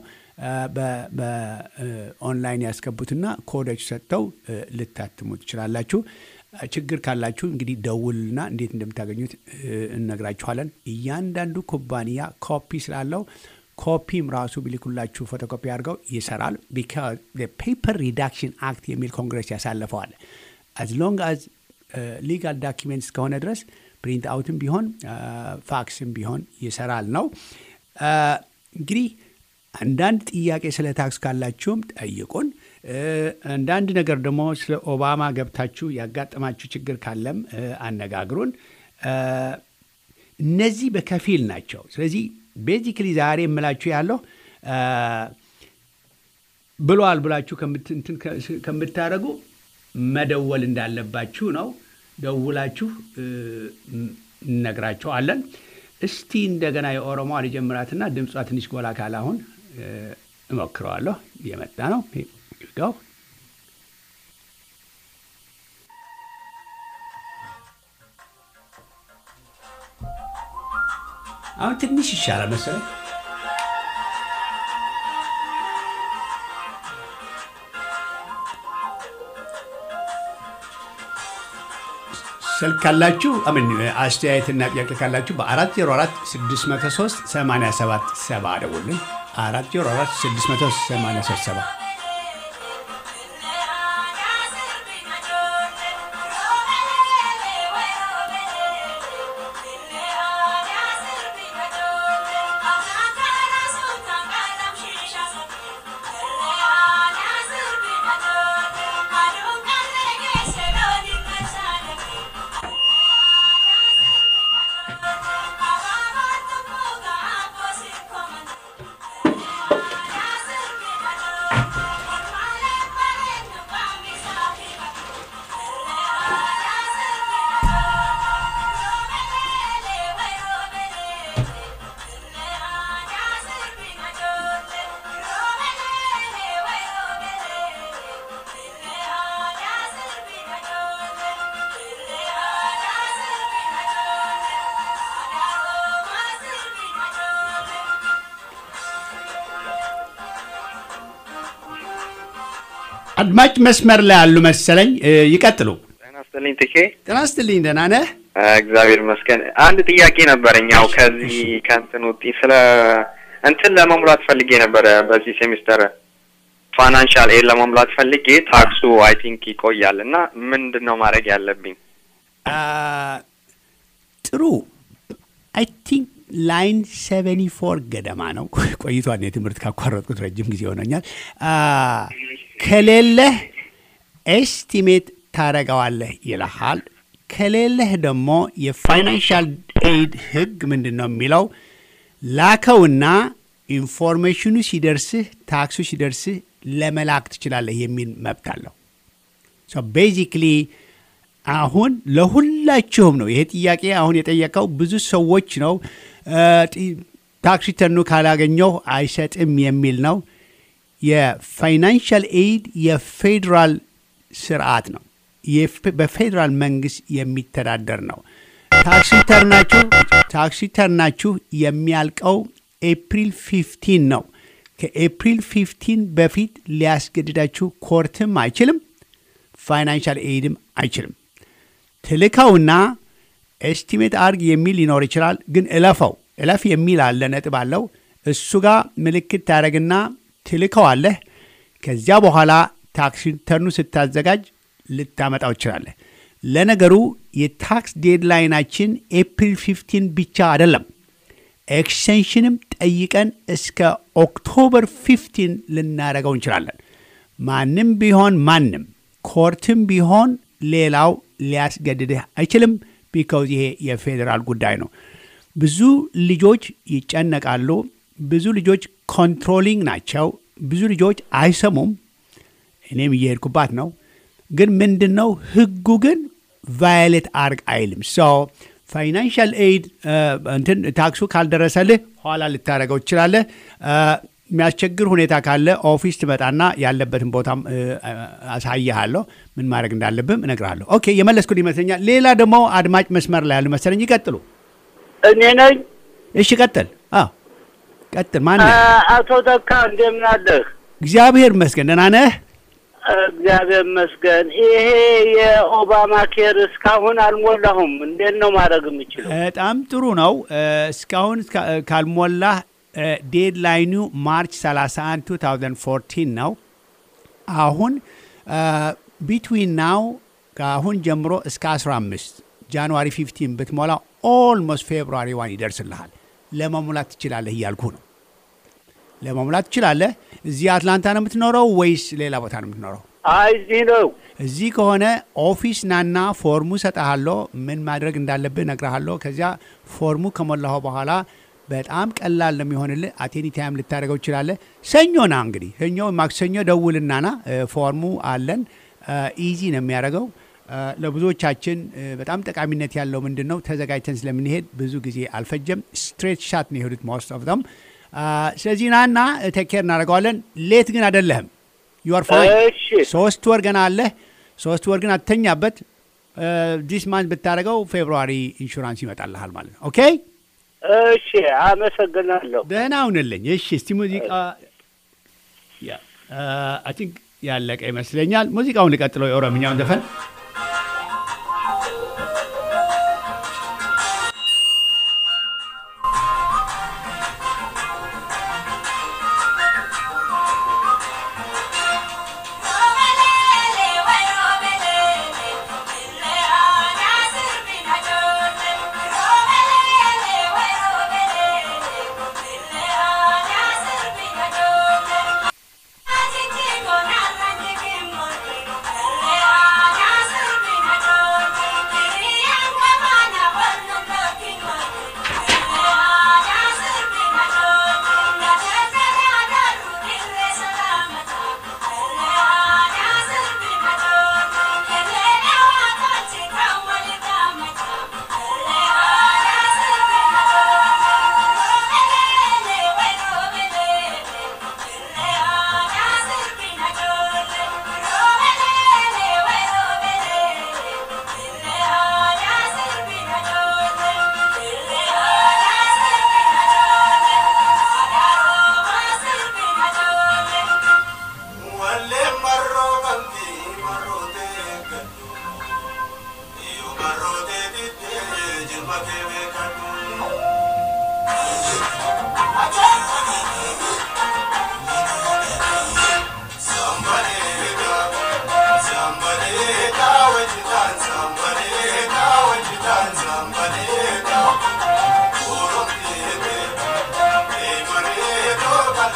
በኦንላይን ያስገቡትና ኮዶች ሰጥተው ልታትሙ ትችላላችሁ። ችግር ካላችሁ እንግዲህ ደውልና እንዴት እንደምታገኙት እነግራችኋለን። እያንዳንዱ ኩባንያ ኮፒ ስላለው ኮፒም ራሱ ቢልኩላችሁ ፎቶኮፒ አድርገው ይሰራል። ቢካዝ ፔፐር ሪዳክሽን አክት የሚል ኮንግረስ ያሳልፈዋል። አዝ ሎንግ አዝ ሊጋል ዳኪሜንት እስከሆነ ድረስ ፕሪንት አውትም ቢሆን ፋክስም ቢሆን ይሰራል ነው እንግዲህ አንዳንድ ጥያቄ ስለ ታክስ ካላችሁም ጠይቁን። አንዳንድ ነገር ደግሞ ስለ ኦባማ ገብታችሁ ያጋጠማችሁ ችግር ካለም አነጋግሩን። እነዚህ በከፊል ናቸው። ስለዚህ ቤዚክሊ ዛሬ የምላችሁ ያለው ብሏል ብላችሁ ከምታደርጉ መደወል እንዳለባችሁ ነው። ደውላችሁ እነግራችኋለን። እስቲ እንደገና የኦሮሞ ልጀምራትና ድምጿ ትንሽ ጎላ ካለ አሁን እሞክረዋለሁ። እየመጣ ነው ጋው አሁን ትንሽ ይሻላል መሰለኝ። ስልክ ካላችሁ አምን አስተያየትና ጥያቄ ካላችሁ በ404 603 87 70 ደውልን። 404 603 70 Thank you. አድማጭ መስመር ላይ ያሉ መሰለኝ። እ፣ ይቀጥሉ። ጤና ይስጥልኝ ትኬ። ጤና ይስጥልኝ። ደህና ነህ? እግዚአብሔር ይመስገን። አንድ ጥያቄ ነበረኝ። ያው ከዚህ ከእንትን ውጪ ስለ እንትን ለመሙላት ፈልጌ ነበረ። በዚህ ሴሚስተር ፋይናንሻል ኤድ ለመሙላት ፈልጌ ታክሱ አይ ቲንክ ይቆያል እና ምንድን ነው ማድረግ ያለብኝ? አ፣ ጥሩ አይ ቲንክ ላይን ሰቨኒ ፎር ገደማ ነው። ቆይቷል። የትምህርት ካቋረጥኩት ረጅም ጊዜ ሆነኛል። አ፣ ከሌለህ ኤስቲሜት ታረገዋለህ ይልሃል። ከሌለህ ደግሞ የፋይናንሻል ኤድ ህግ ምንድን ነው የሚለው ላከውና ኢንፎርሜሽኑ ሲደርስህ ታክሱ ሲደርስህ ለመላክ ትችላለህ የሚል መብት አለው። ቤዚክሊ አሁን ለሁላችሁም ነው ይሄ ጥያቄ አሁን የጠየቀው ብዙ ሰዎች ነው። እ፣ ጢ- ታክስ ሪተርኑ ካላገኘሁ አይሰጥም የሚል ነው። የፋይናንሻል ኤድ የፌዴራል ስርዓት ነው። የፌ- በፌዴራል መንግስት የሚተዳደር ነው። ታክስ ሪተርናችሁ ታክስ ሪተርናችሁ የሚያልቀው ኤፕሪል 15 ነው። ከኤፕሪል 15 በፊት ሊያስገድዳችሁ ኮርትም አይችልም፣ ፋይናንሻል ኤድም አይችልም። ትልከውና ኤስቲሜት አርግ የሚል ሊኖር ይችላል፣ ግን እለፈው እለፍ የሚል አለ ነጥብ አለው። እሱ ጋር ምልክት ታደረግና ትልከዋለህ። ከዚያ በኋላ ታክስ ሪተርኑ ስታዘጋጅ ልታመጣው ይችላለህ። ለነገሩ የታክስ ዴድላይናችን ኤፕሪል 15 ብቻ አይደለም። ኤክስቴንሽንም ጠይቀን እስከ ኦክቶበር 15 ልናደርገው እንችላለን። ማንም ቢሆን ማንም ኮርትም ቢሆን ሌላው ሊያስገድድህ አይችልም። ቢካውዝ ይሄ የፌዴራል ጉዳይ ነው። ብዙ ልጆች ይጨነቃሉ። ብዙ ልጆች ኮንትሮሊንግ ናቸው። ብዙ ልጆች አይሰሙም። እኔም እየሄድኩባት ነው። ግን ምንድን ነው ህጉ ግን ቫዮሌት አርግ አይልም። ሶ ፋይናንሻል ኤድ እንትን ታክሱ ካልደረሰልህ ኋላ ልታደረገው ትችላለህ። እ፣ የሚያስቸግር ሁኔታ ካለ ኦፊስ ትመጣና ያለበትን ቦታም እ፣ አሳይሃለሁ። ምን ማድረግ እንዳለብህም እነግርሃለሁ። ኦኬ የመለስኩት ይመስለኛል። ሌላ ደግሞ አድማጭ መስመር ላይ ያሉ መሰለኝ። ይቀጥሉ። እኔ ነኝ። እሺ ቀጥል። አዎ ቀጥል። ማን ነህ? አ- አቶ ተካ እንደምን አለህ? እግዚአብሔር ይመስገን ደህና ነህ? እግዚአብሔር ይመስገን። ይሄ የኦባማ ኬር እስካሁን አልሞላሁም። እንዴት ነው ማድረግ የምችለው? በጣም ጥሩ ነው። እ፣ እስካሁን እስካ- እ፣ ካልሞላህ ዴድላይኑ ማርች 31 2014 ነው። አሁን ቢትዊን ናው ከአሁን ጀምሮ እስከ 15 ጃንዋሪ 15 ብትሞላ ኦልሞስት ፌብሩዋሪ ዋን ይደርስልሃል። ለመሙላት ትችላለህ እያልኩ ነው። ለመሙላት ትችላለህ። እዚህ አትላንታ ነው የምትኖረው ወይስ ሌላ ቦታ ነው የምትኖረው? አይ እዚህ ነው። እዚህ ከሆነ ኦፊስ ናና ፎርሙ ሰጠሃለሁ። ምን ማድረግ እንዳለብህ እነግርሃለሁ። ከዚያ ፎርሙ ከሞላሁ በኋላ በጣም ቀላል ነው የሚሆንልህ። አቴኒ ታይም ልታደርገው ትችላለህ። ሰኞ ና እንግዲህ ሰኞ፣ ማክሰኞ ደውልናና እ፣ ፎርሙ አለን። ኢዚ ነው የሚያደርገው። እ፣ ለብዙዎቻችን እ፣ በጣም ጠቃሚነት ያለው ምንድን ነው ተዘጋጅተን ስለምንሄድ ብዙ ጊዜ አልፈጀም። ስትሬት ሻት ነው የሄዱት ሞስት ኦፍ ዘም። ስለዚህ ናና ቴኬር እናደርገዋለን። ሌት ግን አይደለህም። ዩአር ፋይን እሺ ሶስት ወር ገና አለ። ሶስት ወር ግን አትተኛበት። ዲስ ማንት ብታደርገው ፌብሩዋሪ ኢንሹራንስ ይመጣልሃል ማለት ነው። ኦኬ እሺ፣ አመሰግናለሁ። ደህና ሁንልኝ። እሺ እስቲ ሙዚቃ አይ ቲንክ ያለቀ ይመስለኛል። ሙዚቃውን ልቀጥለው፣ የኦሮምኛውን ዘፈን Thank you.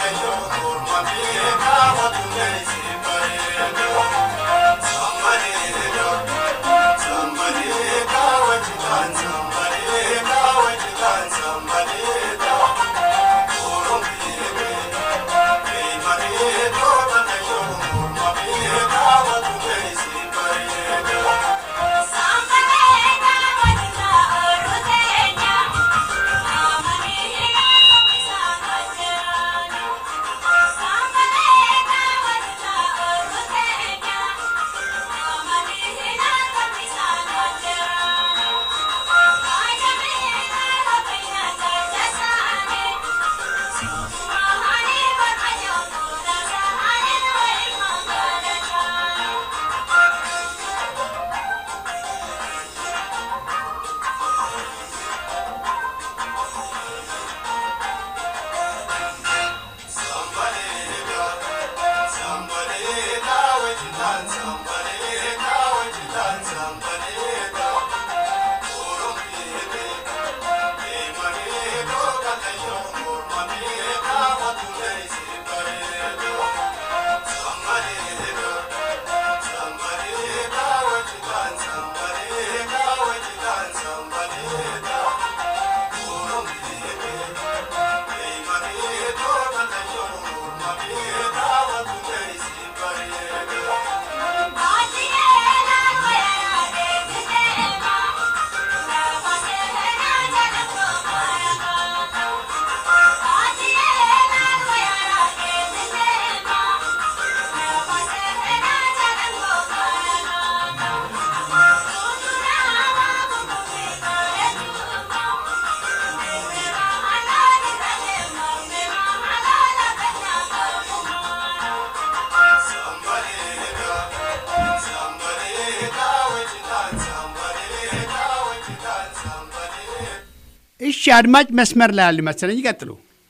እሺ አድማጭ መስመር ላይ ያሉ መሰለኝ። ይቀጥሉ።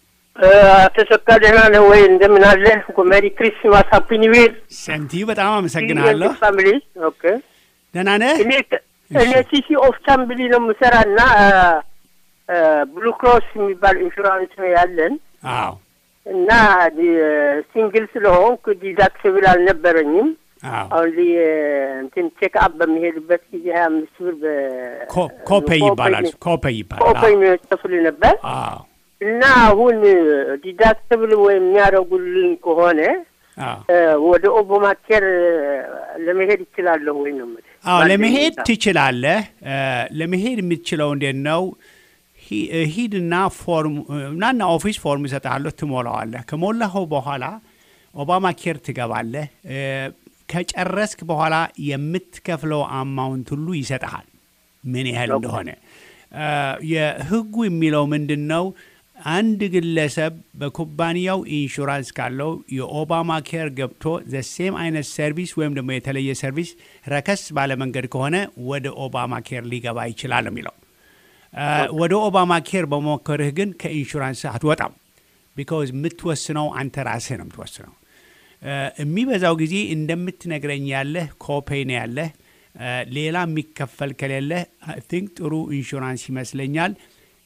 ተሰካ ደህና ነህ ወይ? እንደምን አለ? ሜሪ ክሪስማስ ሃፒ ኒው ይር ሰንቲዩ በጣም አመሰግናለሁ። ፋሚሊ ኦኬ። ደህና ነህ? እኔ እኔ ሲሲ ኦፍ ቻምብሊ ነው የምሰራ እና ብሉ ክሮስ የሚባል ኢንሹራንስ ነው ያለን አዎ እና ሲንግል ስለሆንኩ ዲዳክቲብል አልነበረኝም። አዎ አሁን ሊ እንትን ቼክ አፕ በሚሄድበት ጊዜ ሀያ አምስት ብር በ ኮ- ኮፔይ ይባላል። ኮፔይ ይባላል። ኮፔይ የሚከፍል ነበር አዎ እና አሁን ዲዳክቲብል ወይም የሚያደርጉልን ከሆነ አዎ እ፣ ወደ ኦባማ ኬር ለመሄድ ይችላለሁ ወይ ነው የምልህ። አዎ ባለኝ ለመሄድ ሁኔታ። ትችላለህ። እ፣ ለመሄድ የምትችለው እንዴት ነው? ሂ- እ፣ ሂድና ፎርም እ፣ ናና ኦፊስ ፎርም ይሰጥሃለሁ፣ ትሞላዋለህ። ከሞላኸው በኋላ ኦባማ ኬር ትገባለህ። እ፣ ከጨረስክ በኋላ የምትከፍለው አማውንት ሁሉ ይሰጥሃል፣ ምን ያህል እንደሆነ። እ፣ የህጉ የሚለው ምንድን ነው? አንድ ግለሰብ በኩባንያው ኢንሹራንስ ካለው የኦባማ ኬር ገብቶ ዘሴም አይነት ሰርቪስ ወይም ደግሞ የተለየ ሰርቪስ ረከስ ባለ መንገድ ከሆነ ወደ ኦባማ ኬር ሊገባ ይችላል ነው የሚለው። እ፣ ወደ ኦባማ ኬር በመሞከርህ ግን ከኢንሹራንስ አትወጣም። ቢካዝ የምትወስነው አንተ ራስህ ነው የምትወስነው። እ፣ የሚበዛው ጊዜ እንደምትነግረኝ ያለህ ኮፔይ ነው ያለህ። እ፣ ሌላ የሚከፈል ከሌለህ አይ ቲንክ ጥሩ ኢንሹራንስ ይመስለኛል።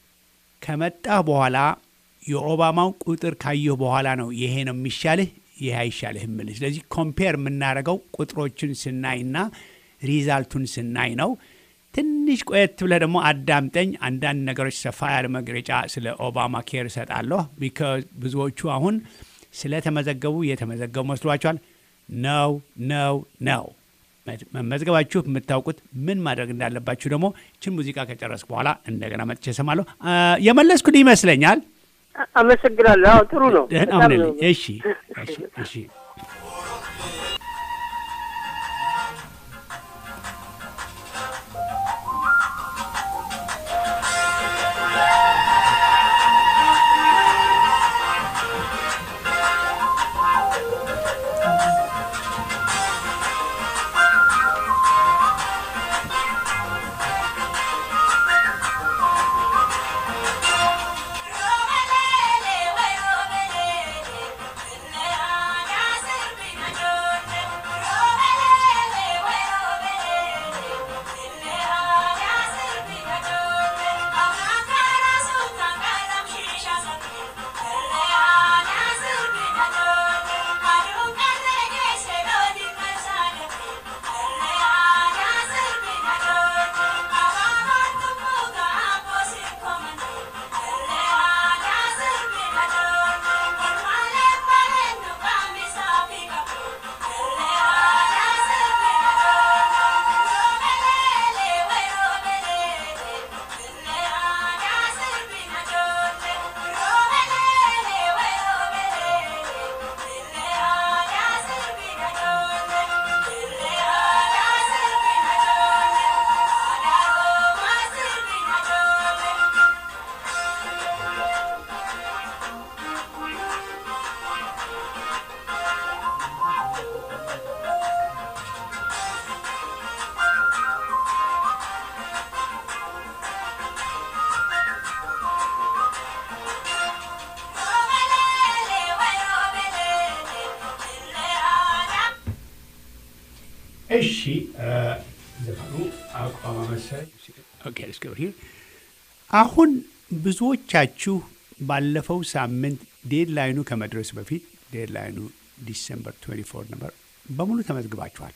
ከመጣህ በኋላ የኦባማው ቁጥር ካየሁ በኋላ ነው ይሄ ነው የሚሻልህ ይሄ አይሻልህ የምልህ። ስለዚህ ኮምፔር የምናደርገው ቁጥሮችን ስናይና ሪዛልቱን ስናይ ነው። ትንሽ ቆየት ብለህ ደግሞ አዳምጠኝ። አንዳንድ ነገሮች ሰፋ ያለ መግለጫ ስለ ኦባማ ኬር እሰጣለሁ። ቢካዝ ብዙዎቹ አሁን ስለተመዘገቡ የተመዘገቡ መስሏቸዋል። ነው ነው ነው መመዝገባችሁ የምታውቁት ምን ማድረግ እንዳለባችሁ ደግሞ ችን ሙዚቃ ከጨረስኩ በኋላ እንደገና መጥቼ እሰማለሁ። አ፣ የመለስኩልህ ይመስለኛል። አ- አመሰግናለሁ። አዎ ጥሩ ነው። ደህና በጣም ሁንልኝ። ነው። እሺ እሺ እሺ። Romelele, way romelele, እሺ ዘፈኑ አቋማ መሰለኝ። ኦኬ let's go here። አሁን ብዙዎቻችሁ ባለፈው ሳምንት ዴድላይኑ ከመድረሱ በፊት ዴድላይኑ ዲሰምበር 24 ነበር፣ በሙሉ ተመዝግባችኋል፣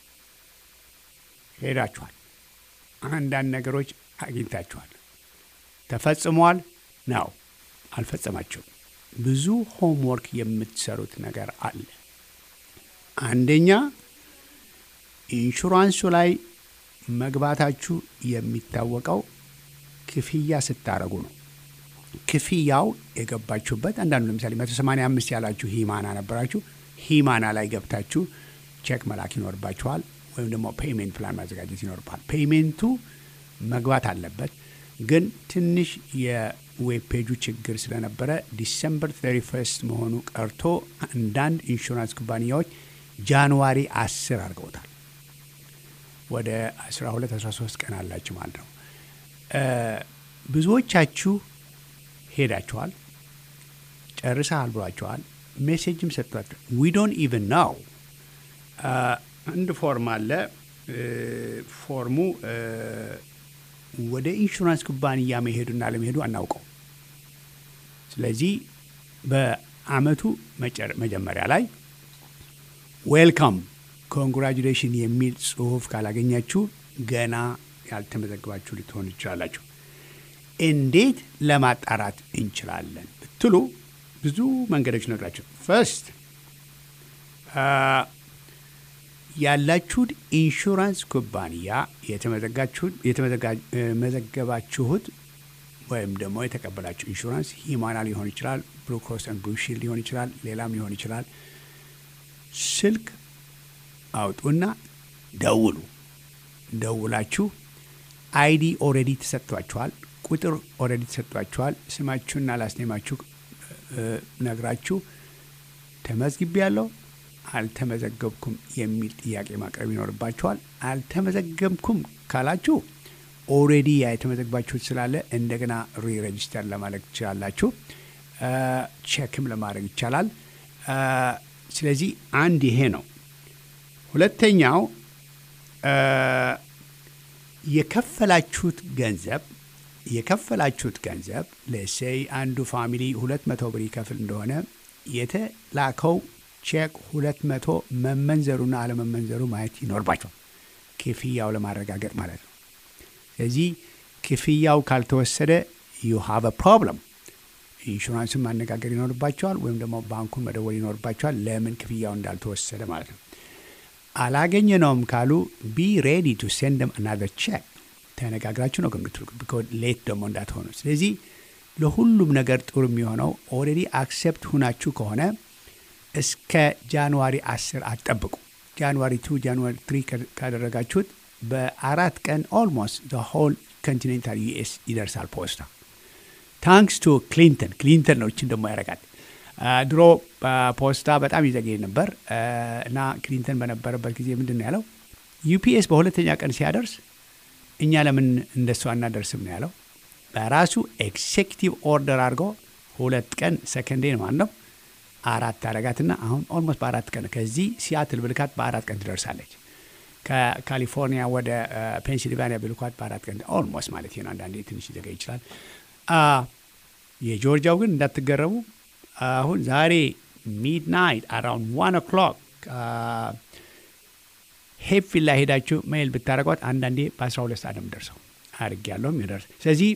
ሄዳችኋል፣ አንዳንድ ነገሮች አግኝታችኋል። ተፈጽሟል ነው አልፈጸማችሁም። ብዙ ሆምወርክ የምትሰሩት ነገር አለ። አንደኛ ኢንሹራንሱ ላይ መግባታችሁ የሚታወቀው ክፍያ ስታረጉ ነው። ክፍያው የገባችሁበት አንዳንዱ ለምሳሌ 185 ያላችሁ ሂማና ነበራችሁ። ሂማና ላይ ገብታችሁ ቼክ መላክ ይኖርባችኋል፣ ወይም ደግሞ ፔይሜንት ፕላን ማዘጋጀት ይኖርባል። ፔይሜንቱ መግባት አለበት። ግን ትንሽ የዌብ ፔጁ ችግር ስለነበረ ዲሰምበር 31 መሆኑ ቀርቶ አንዳንድ ኢንሹራንስ ኩባንያዎች ጃንዋሪ 10 አድርገውታል። ወደ 12 13 ቀን አላችሁ ማለት ነው። ብዙዎቻችሁ ሄዳችኋል፣ ጨርሰሃል ብሏችኋል፣ ሜሴጅም ሰጥቷቸዋል። ዊ ዶንት ኢቨን ናው አንድ ፎርም አለ። ፎርሙ ወደ ኢንሹራንስ ኩባንያ መሄዱና ለመሄዱ አናውቀው። ስለዚህ በአመቱ መጀመሪያ ላይ ዌልካም ኮንግራጁሌሽን የሚል ጽሁፍ ካላገኛችሁ ገና ያልተመዘግባችሁ ልትሆኑ ትችላላችሁ። እንዴት ለማጣራት እንችላለን ብትሉ ብዙ መንገዶች ነግራችሁ፣ ፈርስት ያላችሁት ኢንሹራንስ ኩባንያ የተመዘገባችሁት ወይም ደግሞ የተቀበላችሁ ኢንሹራንስ ሂማና ሊሆን ይችላል፣ ብሉ ክሮስ ኤንድ ብሉ ሺልድ ሊሆን ይችላል፣ ሌላም ሊሆን ይችላል። ስልክ አውጡና ደውሉ። ደውላችሁ አይዲ ኦልሬዲ ተሰጥቷችኋል፣ ቁጥር ኦልሬዲ ተሰጥቷችኋል። ስማችሁና ላስኔማችሁ ነግራችሁ ተመዝግቤ ያለው አልተመዘገብኩም የሚል ጥያቄ ማቅረብ ይኖርባችኋል። አልተመዘገብኩም ካላችሁ ኦልሬዲ ያ የተመዘግባችሁት ስላለ እንደገና ሪሬጅስተር ለማድረግ ትችላላችሁ። ቼክም ለማድረግ ይቻላል። ስለዚህ አንድ ይሄ ነው። ሁለተኛው የከፈላችሁት ገንዘብ የከፈላችሁት ገንዘብ ለሴይ አንዱ ፋሚሊ ሁለት መቶ ብር ይከፍል እንደሆነ የተላከው ቼክ ሁለት መቶ መመንዘሩና አለመመንዘሩ ማየት ይኖርባቸዋል። ክፍያው ለማረጋገጥ ማለት ነው። ስለዚህ ክፍያው ካልተወሰደ ዩ ሃቭ ፕሮብለም። ኢንሹራንስን ማነጋገር ይኖርባቸዋል፣ ወይም ደግሞ ባንኩን መደወል ይኖርባቸዋል፣ ለምን ክፍያው እንዳልተወሰደ ማለት ነው። አላገኘነውም ካሉ ቢ ሬዲ ቱ ሴንድ ደም አናዘር ቼክ ተነጋግራችሁ ነው ከምትልኩ ሌት ደግሞ እንዳትሆኑ። ስለዚህ ለሁሉም ነገር ጥሩ የሚሆነው ኦልሬዲ አክሴፕት ሁናችሁ ከሆነ እስከ ጃንዋሪ 10 አትጠብቁ። ጃንዋሪ ቱ ጃንዋሪ ትሪ ካደረጋችሁት በአራት ቀን ኦልሞስት ዘ ሆል ኮንቲኔንታል ዩኤስ ይደርሳል ፖስታ። ታንክስ ቱ ክሊንተን ክሊንተን ነው እችን ደግሞ ያደርጋል። ድሮ ፖስታ በጣም ይዘገይ ነበር እና ክሊንተን በነበረበት ጊዜ ምንድን ነው ያለው? ዩፒኤስ በሁለተኛ ቀን ሲያደርስ እኛ ለምን እንደሱ አናደርስም ነው ያለው። በራሱ ኤክሴኪቲቭ ኦርደር አድርጎ ሁለት ቀን ሰከንዴ ማለት ነው አራት አረጋትና አሁን ኦልሞስት በአራት ቀን ከዚህ ሲያትል ብልካት በአራት ቀን ትደርሳለች። ከካሊፎርኒያ ወደ ፔንሲልቫኒያ ብልኳት በአራት ቀን ኦልሞስት ማለት ነው። አንዳንዴ ትንሽ ሊዘገይ ይችላል። የጆርጂያው ግን እንዳትገረሙ አሁን ዛሬ ሚድናይት አራውንድ ዋን ኦክሎክ ሄፕፊል ላይ ሄዳችሁ ሜይል ብታደረጓት አንዳንዴ በ12 ሰዓት ነው ደርሰው አድርግ ያለውም ይደርስ። ስለዚህ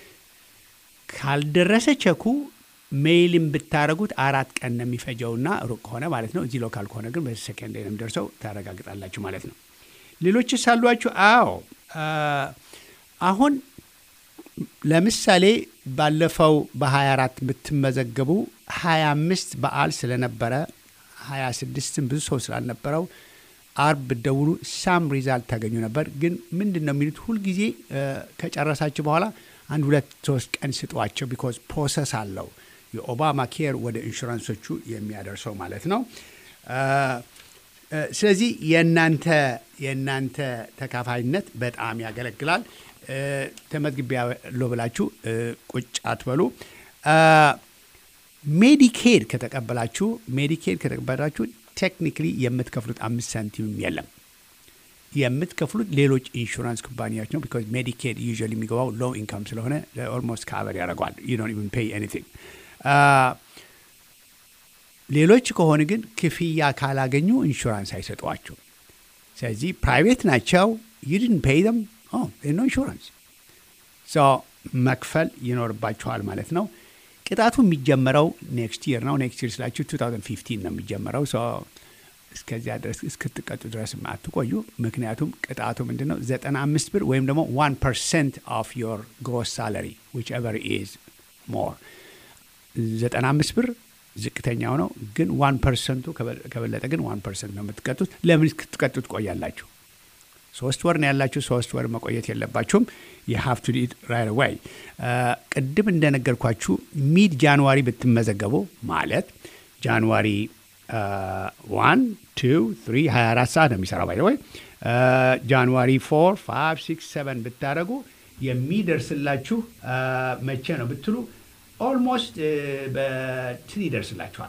ካልደረሰ ቸኩ ሜይልን ብታደረጉት አራት ቀን ነው የሚፈጀውና ሩቅ ከሆነ ማለት ነው። እዚህ ሎካል ከሆነ ግን በሰከንድ ነው የሚደርሰው ታረጋግጣላችሁ ማለት ነው። ሌሎችስ አሏችሁ? አዎ አሁን ለምሳሌ ባለፈው በ24 ብትመዘገቡ 25 በዓል ስለነበረ 26ም ብዙ ሰው ስላልነበረው አርብ ብትደውሉ ሳም ሪዛልት ታገኙ ነበር። ግን ምንድን ነው የሚሉት ሁልጊዜ ከጨረሳችሁ በኋላ አንድ ሁለት ሶስት ቀን ስጧቸው፣ ቢኮዝ ፕሮሰስ አለው የኦባማ ኬር ወደ ኢንሹራንሶቹ የሚያደርሰው ማለት ነው። ስለዚህ የእናንተ የእናንተ ተካፋይነት በጣም ያገለግላል። ተመዝግቤ ያለው ብላችሁ ቁጭ አትበሉ። ሜዲኬድ ከተቀበላችሁ ሜዲኬድ ከተቀበላችሁ ቴክኒክሊ የምትከፍሉት አምስት ሳንቲምም የለም። የምትከፍሉት ሌሎች ኢንሹራንስ ኩባንያዎች ነው። ቢካዝ ሜዲኬድ ዩዥዋሊ የሚገባው ሎው ኢንካም ስለሆነ ኦልሞስት ካቨር ያደርገዋል። ዩ ዶንት ኢቭን ፔይ ኤኒቲንግ። ሌሎች ከሆነ ግን ክፍያ ካላገኙ ኢንሹራንስ አይሰጧቸው። ስለዚህ ፕራይቬት ናቸው። ዩ ዲድንት ፔይ ደም ኖ ኢንሹራንስ ሶ መክፈል ይኖርባችኋል ማለት ነው። ቅጣቱ የሚጀመረው ኔክስት ይር ነው። ኔክስት ይር ስላችሁ 2015 ነው የሚጀመረው። ሶ እስከዚያ ድረስ እስክትቀጡ ድረስ አትቆዩ። ምክንያቱም ቅጣቱ ምንድን ነው? 95 ብር ወይም ደግሞ 1 ፐርሰንት ኦፍ ዮር ግሮስ ሳለሪ ዊች ኤቨር ኢዝ ሞር 95 ብር ዝቅተኛው ነው። ግን ዋን ፐርሰንቱ ከበለጠ ግን ዋን ፐርሰንት ነው የምትቀጡት። ለምን እስክትቀጡ ትቆያላችሁ? ሶስት ወር ነው ያላችሁ። ሶስት ወር መቆየት የለባችሁም። የሀፍ ቱ ዲት ራይት ዋይ። ቅድም እንደነገርኳችሁ ሚድ ጃንዋሪ ብትመዘገቡ ማለት ጃንዋሪ ዋን ቱ ትሪ 24 ሰዓት ነው የሚሰራው ባይ ወይ ጃንዋሪ ፎር ፋይቭ ሲክስ ሰቨን ብታደረጉ የሚደርስላችሁ መቼ ነው ብትሉ ኦልሞስት በትን ይደርስላችኋል።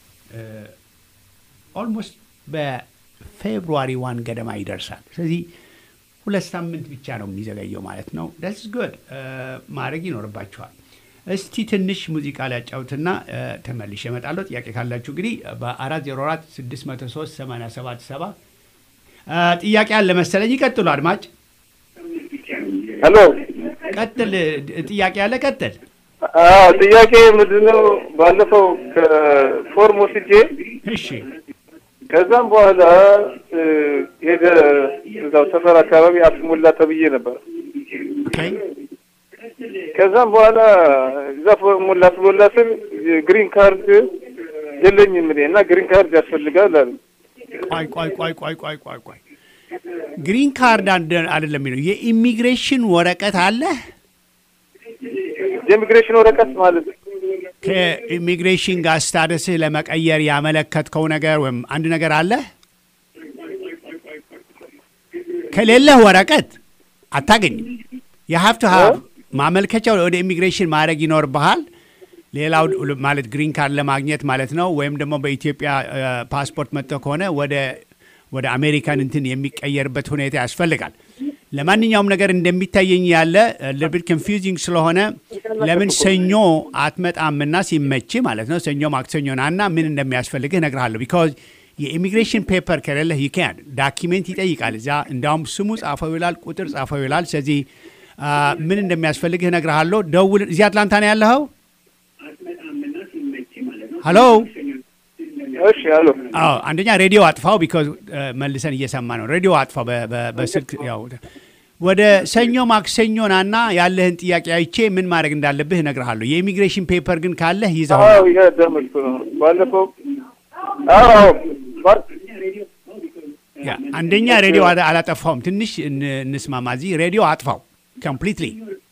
ኦልሞስት በፌብሩዋሪ ዋን ገደማ ይደርሳል። ስለዚህ ሁለት ሳምንት ብቻ ነው የሚዘገየው ማለት ነው። ደስ ጉድ ማድረግ ይኖርባችኋል። እስቲ ትንሽ ሙዚቃ ሊያጫውትና ተመልሼ እመጣለሁ። ጥያቄ ካላችሁ እንግዲህ በ404 603 877 ጥያቄ አለ መሰለኝ። ይቀጥሉ አድማጭ። ሄሎ፣ ቀጥል። ጥያቄ አለ፣ ቀጥል። አዎ፣ ጥያቄ ምንድነው? ባለፈው ከፎርም ወስጄ እሺ፣ ከዛም በኋላ ሄደ እዛው ሰፈር አካባቢ አትሞላ ተብዬ ነበር። ኦኬ ከዛም በኋላ እዛ ሞላ ትሞላ ስል ግሪን ካርድ የለኝም እኔ እና ግሪን ካርድ ያስፈልጋል አለ። ቆይ ቆይ ቆይ ቆይ ቆይ ቆይ ቆይ ግሪን ካርድ አንድ- አይደለም የሚለው የኢሚግሬሽን ወረቀት አለ። የኢሚግሬሽን ወረቀት ማለት ከኢሚግሬሽን ጋር ስታተስህ ለመቀየር ያመለከትከው ነገር ወይም አንድ ነገር አለ። ከሌለህ ወረቀት አታገኝም። የሀብት ሀብ ማመልከቻው ወደ ኢሚግሬሽን ማድረግ ይኖርብሃል። ሌላው ማለት ግሪን ካርድ ለማግኘት ማለት ነው። ወይም ደግሞ በኢትዮጵያ ፓስፖርት መጥተው ከሆነ ወደ ወደ አሜሪካን እንትን የሚቀየርበት ሁኔታ ያስፈልጋል። ለማንኛውም ነገር እንደሚታየኝ ያለ ልብድ ኮንፊውዚንግ ስለሆነ ለምን ሰኞ አትመጣምና ሲመች ማለት ነው ሰኞ ማክሰኞ ናና ምን እንደሚያስፈልግህ እነግርሃለሁ። ቢካዝ የኢሚግሬሽን ፔፐር ከሌለህ ይካን ዳኪሜንት ይጠይቃል። እዚያ እንዲያውም ስሙ ጻፈው ይላል፣ ቁጥር ጻፈው ይላል። ስለዚህ ምን እንደሚያስፈልግህ እነግርሃለሁ። ደውል። እዚህ አትላንታ ነው ያለኸው? ሀሎ እሺ አሎ አዎ አንደኛ ሬዲዮ አጥፋው፣ ቢካዝ መልሰን እየሰማ ነው። ሬዲዮ አጥፋው በ- በ- በስልክ ያው ወደ ሰኞ ማክሰኞ ናና ያለህን ጥያቄ አይቼ ምን ማድረግ እንዳለብህ እነግርሃለሁ። የኢሚግሬሽን ፔፐር ግን ካለህ ይዘው አዎ ይሄ ደምልኩ ነው ባለፈው አዎ አዎ ባ- ያ አንደኛ ሬዲዮ አላ- አላጠፋውም። ትንሽ እን- እንስማማ። እዚህ ሬዲዮ አጥፋው ኮምፕሊትሊ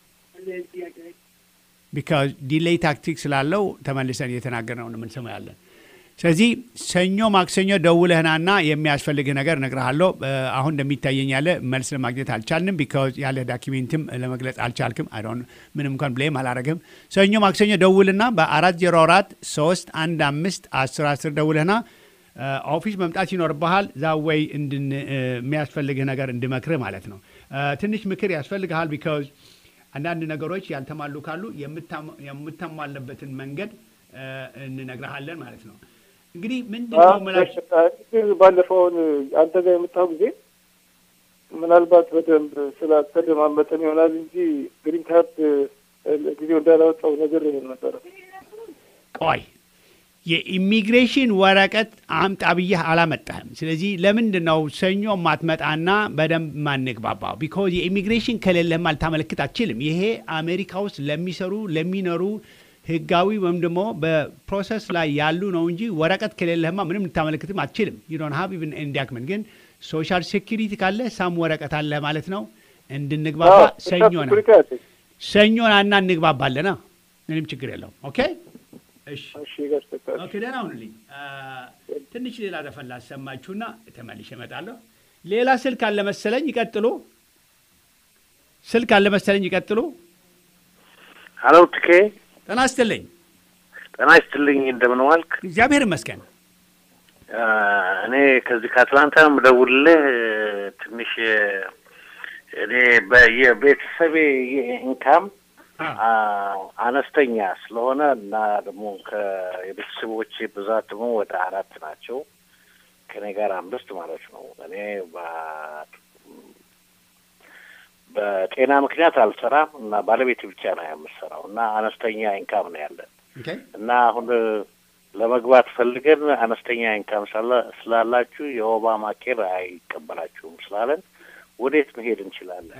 ቢካዝ ዲሌይ ታክቲክ ስላለው ተመልሰን እየተናገር ነው የምንሰማው ያለን። ስለዚህ ሰኞ ማክሰኞ ደውለህናና የሚያስፈልግህ ነገር እነግርሃለሁ። እ፣ አሁን እንደሚታየኝ ያለ መልስ ለማግኘት አልቻልንም። ቢካዝ ያለ ዳኪሜንትም ለመግለጽ አልቻልክም። አይ ዶንት ምንም እንኳን ብሌም አላረግም። ሰኞ ማክሰኞ ደውልና በአራት ዜሮ አራት ሶስት አንድ አምስት አስር አስር ደውለህና እ፣ ኦፊስ መምጣት ይኖርብሃል። ዛወይ እንድን እ፣ የሚያስፈልግህ ነገር እንድመክርህ ማለት ነው። እ፣ ትንሽ ምክር ያስፈልግሃል። ቢካዝ አንዳንድ ነገሮች ያልተሟሉ ካሉ የምታሟ- የምታሟለበትን መንገድ እ፣ እንነግርሃለን ማለት ነው። እንግዲህ ምንድን ነው ምላሽ ግን ባለፈውን አንተ ጋር የመጣው ጊዜ ምናልባት በደንብ ስላልተደማመጠን ይሆናል እንጂ ግሪን ካርድ ጊዜው እንዳላወጣው ነገር ይሄን ነበረ። ቆይ የኢሚግሬሽን ወረቀት አምጣ ብዬህ አላመጣህም። ስለዚህ ለምንድን ነው ሰኞ ማትመጣና በደንብ ማንግባባው? ቢኮዝ የኢሚግሬሽን ከሌለህም አልታመለክት አትችልም። ይሄ አሜሪካ ውስጥ ለሚሰሩ ለሚኖሩ ህጋዊ ወይም ደግሞ በፕሮሰስ ላይ ያሉ ነው እንጂ ወረቀት ከሌለህማ ምንም ልታመለክትም አትችልም። ዩዶን ሀብ ኢቭን ኢንዳክመንት ግን ሶሻል ሴኪሪቲ ካለ ሳም ወረቀት አለ ማለት ነው። እንድንግባባ ሰኞ ነው ሰኞ ናና እንግባባለና ምንም ችግር የለውም። ኦኬ እሺ እሺ ጋር ተካል ኦኬ ደህና ሁንልኝ። አ፣ ትንሽ ሌላ ዘፈን ላሰማችሁና ተመልሼ እመጣለሁ። ሌላ ስልክ አለ መሰለኝ፣ ይቀጥሉ። ስልክ አለ መሰለኝ፣ ይቀጥሉ። ሀሎ ትኬ ጤና ይስጥልኝ። ጤና ይስጥልኝ። እንደምን ዋልክ? እግዚአብሔር ይመስገን። አ፣ እኔ ከዚህ ከአትላንታ ነው የምደውልልህ። ትንሽ እኔ በየቤተሰቤ ኢንካም አነስተኛ ስለሆነ እና ደግሞ የቤተሰቦቼ ብዛት ደግሞ ወደ አራት ናቸው። ከኔ ጋር አምስት ማለት ነው። እኔ በጤና ምክንያት አልሰራም እና ባለቤት ብቻ ነው የምሰራው እና አነስተኛ ኢንካም ነው ያለን እና አሁን ለመግባት ፈልገን አነስተኛ ኢንካም ስላላችሁ የኦባማ ኬር አይቀበላችሁም ስላለን ወዴት መሄድ እንችላለን?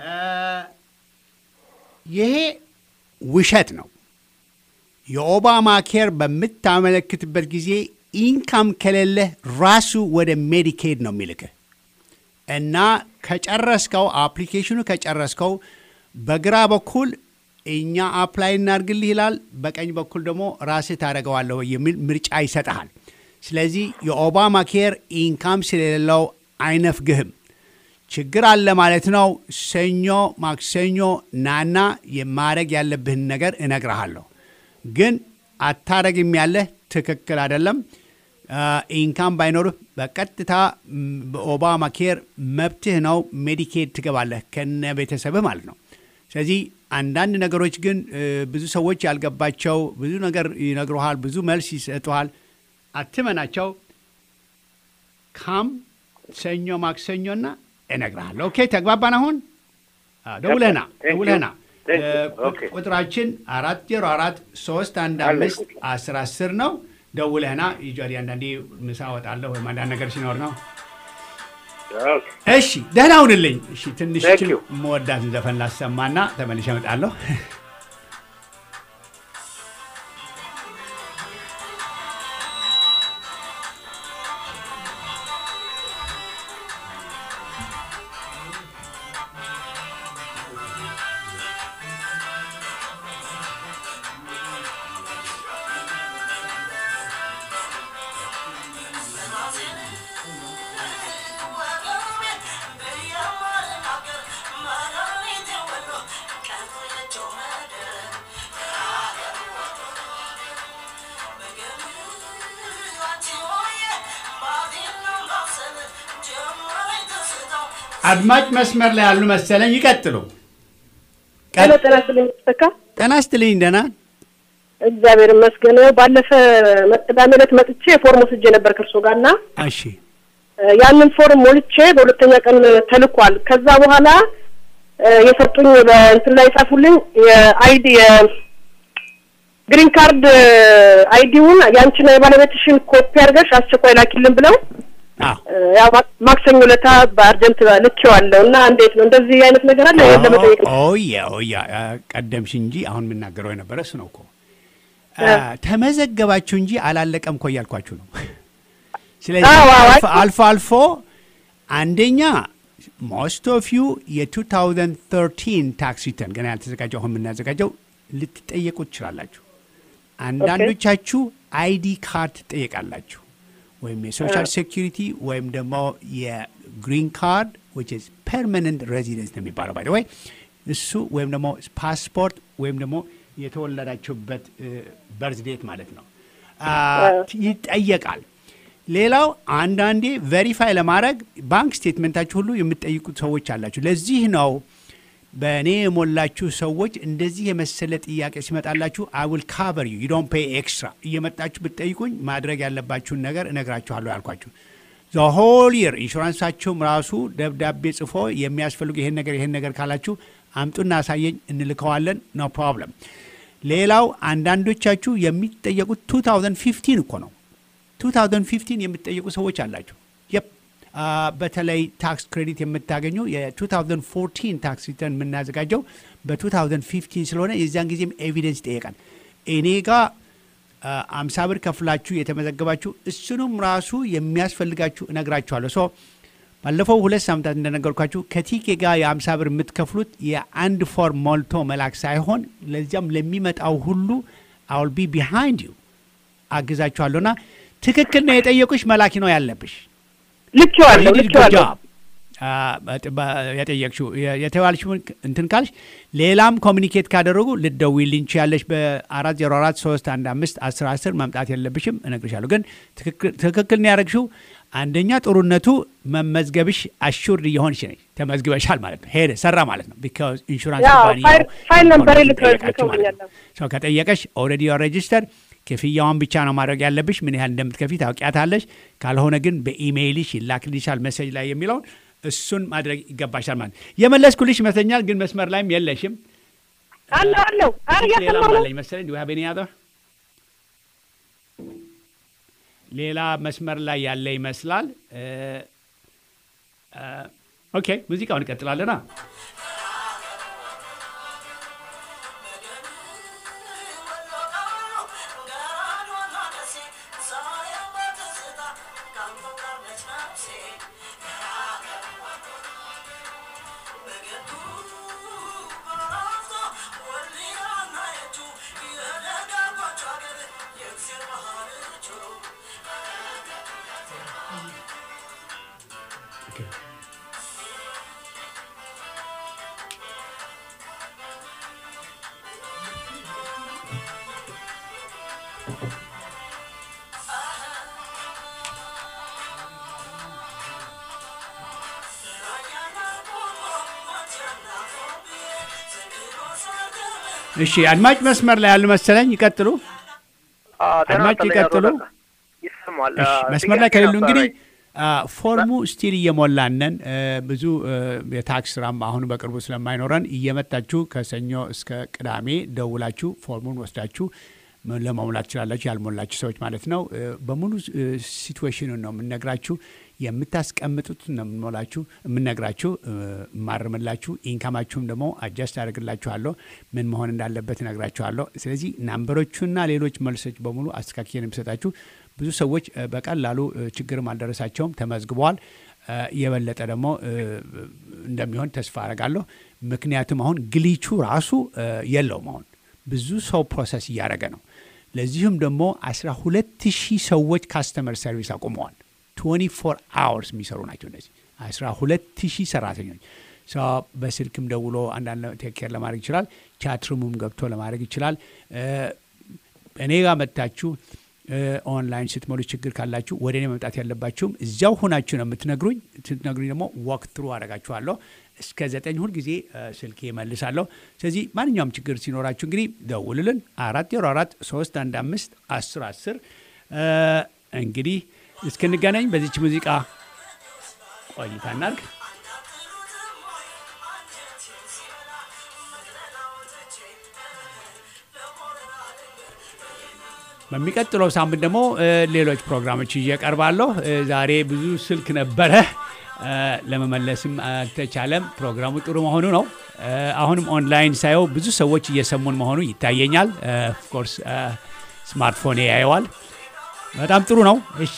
ይሄ ውሸት ነው። የኦባማ ኬር በምታመለክትበት ጊዜ ኢንካም ከሌለህ ራሱ ወደ ሜዲኬድ ነው የሚልክህ እና ከጨረስከው አፕሊኬሽኑ ከጨረስከው በግራ በኩል እኛ አፕላይ እናድርግልህ ይላል፣ በቀኝ በኩል ደግሞ ራስህ ታደርገዋለሁ የሚል ምርጫ ይሰጠሃል። ስለዚህ የኦባማ ኬር ኢንካም ስለሌለው አይነፍግህም። ችግር አለ ማለት ነው። ሰኞ ማክሰኞ ናና የማድረግ ያለብህን ነገር እነግርሃለሁ። ግን አታረግም ያለህ ትክክል አይደለም። ኢንካም ባይኖርህ በቀጥታ በኦባማ ኬር መብትህ ነው። ሜዲኬድ ትገባለህ ከነ ቤተሰብህ ማለት ነው። ስለዚህ አንዳንድ ነገሮች ግን ብዙ ሰዎች ያልገባቸው ብዙ ነገር ይነግሩሃል፣ ብዙ መልስ ይሰጡሃል። አትመናቸው። ካም ሰኞ ማክሰኞና እነግርሃለሁ። ኦኬ ተግባባን። አሁን ደውለህና ደውለህና ቁጥራችን አራት ዜሮ አራት ሶስት አንድ አምስት አስር አስር ነው። ደውለህና ይጇሪ አንዳንዴ ምሳ እወጣለሁ ወይም አንዳንድ ነገር ሲኖር ነው። እሺ ደህና ሁንልኝ። እሺ ትንሽ መወዳትን ዘፈን ላሰማና ተመልሼ እመጣለሁ። አድማጭ መስመር ላይ ያሉ መሰለኝ። ይቀጥሉ። ሄሎ፣ ጤና ይስጥልኝ ተካ። ጤና ይስጥልኝ። ደህና እግዚአብሔር ይመስገን። ባለፈ ቅዳሜ ዕለት መጥቼ ፎርም ወስጄ ነበር ከእርሶ ጋር እና እሺ፣ ያንን ፎርም ሞልቼ በሁለተኛ ቀን ተልኳል። ከዛ በኋላ የሰጡኝ በእንትን ላይ የጻፉልኝ የአይዲ የግሪን ካርድ አይዲውን የአንቺና የባለቤትሽን ኮፒ አድርገሽ አስቸኳይ ላኪልን ብለው ያው ማክሰኞ ለታ በአርጀንት ልኬዋለሁ እና እንዴት ነው እንደዚህ አይነት ነገር አለ ለመጠየቅ ነው። ኦያ ኦያ ቀደምሽ እንጂ አሁን የምናገረው የነበረ እሱ ነው እኮ ተመዘገባችሁ እንጂ አላለቀም እኮ እያልኳችሁ ነው። ስለዚህ አልፎ አልፎ አንደኛ ሞስት ኦፍ ዩ የ2013 ታክስ ሪተርን ገና ያልተዘጋጀው አሁን የምናዘጋጀው ልትጠየቁ ትችላላችሁ። አንዳንዶቻችሁ አይዲ ካርድ ትጠየቃላችሁ ወይም የሶሻል ሴኪሪቲ ወይም ደግሞ የግሪን ካርድ ዊች ኢዝ ፐርማነንት ሬዚደንስ ነው የሚባለው ባይ ወይ እሱ ወይም ደግሞ ፓስፖርት ወይም ደግሞ የተወለዳችሁበት በርዝ ዴት ማለት ነው ይጠየቃል። ሌላው አንዳንዴ ቬሪፋይ ለማድረግ ባንክ ስቴትመንታችሁ ሁሉ የምትጠይቁት ሰዎች አላችሁ። ለዚህ ነው በእኔ የሞላችሁ ሰዎች እንደዚህ የመሰለ ጥያቄ ሲመጣላችሁ አይ ዊል ካቨር ዩ ዩ ዶንት ፔይ ኤክስትራ እየመጣችሁ ብትጠይቁኝ ማድረግ ያለባችሁን ነገር እነግራችኋለሁ ያልኳችሁ ዘ ሆል ይር ኢንሹራንሳችሁም ራሱ ደብዳቤ ጽፎ የሚያስፈልጉ ይሄን ነገር ይሄን ነገር ካላችሁ አምጡና አሳየኝ እንልከዋለን። ኖ ፕሮብለም። ሌላው አንዳንዶቻችሁ የሚጠየቁት 2015 እኮ ነው። 2015 የምትጠየቁ ሰዎች አላችሁ። የፕ በተለይ ታክስ ክሬዲት የምታገኙ የ2014 ታክስ ሪተርን የምናዘጋጀው በ2015 ስለሆነ የዚያን ጊዜም ኤቪደንስ ይጠየቃል። እኔ ጋር አምሳ ብር ከፍላችሁ የተመዘገባችሁ እሱንም ራሱ የሚያስፈልጋችሁ እነግራችኋለሁ። ሶ ባለፈው ሁለት ሳምንታት እንደነገርኳችሁ ከቲኬ ጋር የአምሳ ብር የምትከፍሉት የአንድ ፎርም ሞልቶ መላክ ሳይሆን ለዚያም ለሚመጣው ሁሉ አውል ቢ ቢሃይንድ ዩ አግዛችኋለሁና ትክክል ነው የጠየቁሽ መላኪ ነው ያለብሽ። ልኬዋለሁ ልኬዋለሁ። የጠየቅሽው የተባልሽውን እንትን ካልሽ ሌላም ኮሚኒኬት ካደረጉ ልደውይልኝ ትችያለሽ። በአራት ዜሮ አራት ሶስት አንድ አምስት አስር አስር መምጣት የለብሽም እነግርሻለሁ። ግን ትክክል ነው ያደረግሽው። አንደኛ ጥሩነቱ መመዝገብሽ አሹርድ እየሆንሽ ነች። ተመዝግበሻል ማለት ነው። ሄደ ሰራ ማለት ነው። ቢካዝ ኢንሹራንስ ፋይል ነበር ልከውኛለ ሰው ከጠየቀሽ ኦልሬዲ ሬጅስተር ክፍያዋን ብቻ ነው ማድረግ ያለብሽ። ምን ያህል እንደምትከፊ ታውቂያታለሽ። ካልሆነ ግን በኢሜይልሽ ይላክልሻል መሰጅ ላይ የሚለውን እሱን ማድረግ ይገባሻል ማለት የመለስኩልሽ ይመስለኛል። ግን መስመር ላይም የለሽም። አለ አለው ሌላ አለኝ መሰለኝ ዱ ሀብ ያዘ ሌላ መስመር ላይ ያለ ይመስላል። ኦኬ ሙዚቃውን እንቀጥላለና እሺ አድማጭ መስመር ላይ ያሉ መሰለኝ። ይቀጥሉ አድማጭ ይቀጥሉ። ይሰማል። መስመር ላይ ከሌሉ እንግዲህ ፎርሙ ስቲል እየሞላነን ብዙ የታክስ ስራም አሁን በቅርቡ ስለማይኖረን እየመጣችሁ ከሰኞ እስከ ቅዳሜ ደውላችሁ ፎርሙን ወስዳችሁ ለመሙላት ትችላላችሁ። ያልሞላችሁ ሰዎች ማለት ነው። በሙሉ ሲትዌሽኑን ነው የምንነግራችሁ። የምታስቀምጡት ነው የምንሞላችሁ የምንነግራችሁ፣ ማርምላችሁ። ኢንካማችሁም ደግሞ አጃስት አደርግላችኋለሁ። ምን መሆን እንዳለበት እነግራችኋለሁ። ስለዚህ ናምበሮቹና ሌሎች መልሶች በሙሉ አስተካክዬን የሚሰጣችሁ ብዙ ሰዎች በቀላሉ ችግርም አልደረሳቸውም፣ ተመዝግበዋል። የበለጠ ደግሞ እንደሚሆን ተስፋ አደርጋለሁ። ምክንያቱም አሁን ግሊቹ ራሱ የለውም። አሁን ብዙ ሰው ፕሮሰስ እያደረገ ነው። ለዚሁም ደግሞ 12 ሺህ ሰዎች ካስተመር ሰርቪስ አቁመዋል። 24 አወርስ የሚሰሩ ናቸው እነዚህ 12 ሺህ ሰራተኞች። በስልክም ደውሎ አንዳንድ ቴክኬር ለማድረግ ይችላል። ቻትሩሙም ገብቶ ለማድረግ ይችላል። እኔ ጋር መጥታችሁ ኦንላይን ስትሞሉ ችግር ካላችሁ ወደ እኔ መምጣት ያለባችሁም እዚያው ሆናችሁ ነው የምትነግሩኝ። ስትነግሩኝ ደግሞ ወክ ትሩ አደርጋችኋለሁ። እስከ ዘጠኝ ሁል ጊዜ ስልኬ እመልሳለሁ። ስለዚህ ማንኛውም ችግር ሲኖራችሁ እንግዲህ ደውልልን። አራት ዜሮ አራት ሶስት አንድ አምስት አስር አስር እንግዲህ እስክንገናኝ በዚች ሙዚቃ ቆይታ እናርግ። በሚቀጥለው ሳምንት ደግሞ ሌሎች ፕሮግራሞች እየቀርባለሁ። ዛሬ ብዙ ስልክ ነበረ፣ ለመመለስም አልተቻለም። ፕሮግራሙ ጥሩ መሆኑ ነው። አሁንም ኦንላይን ሳየው ብዙ ሰዎች እየሰሙን መሆኑ ይታየኛል። ኦፍኮርስ ስማርትፎን ያየዋል። በጣም ጥሩ ነው። እሺ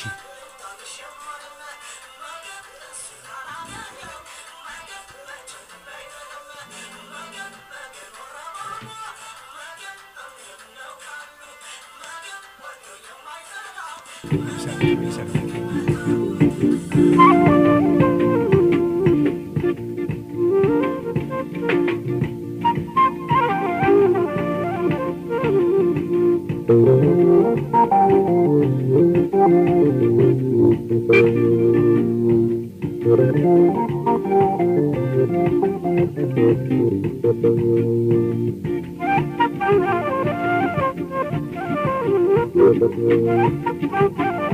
Thank you.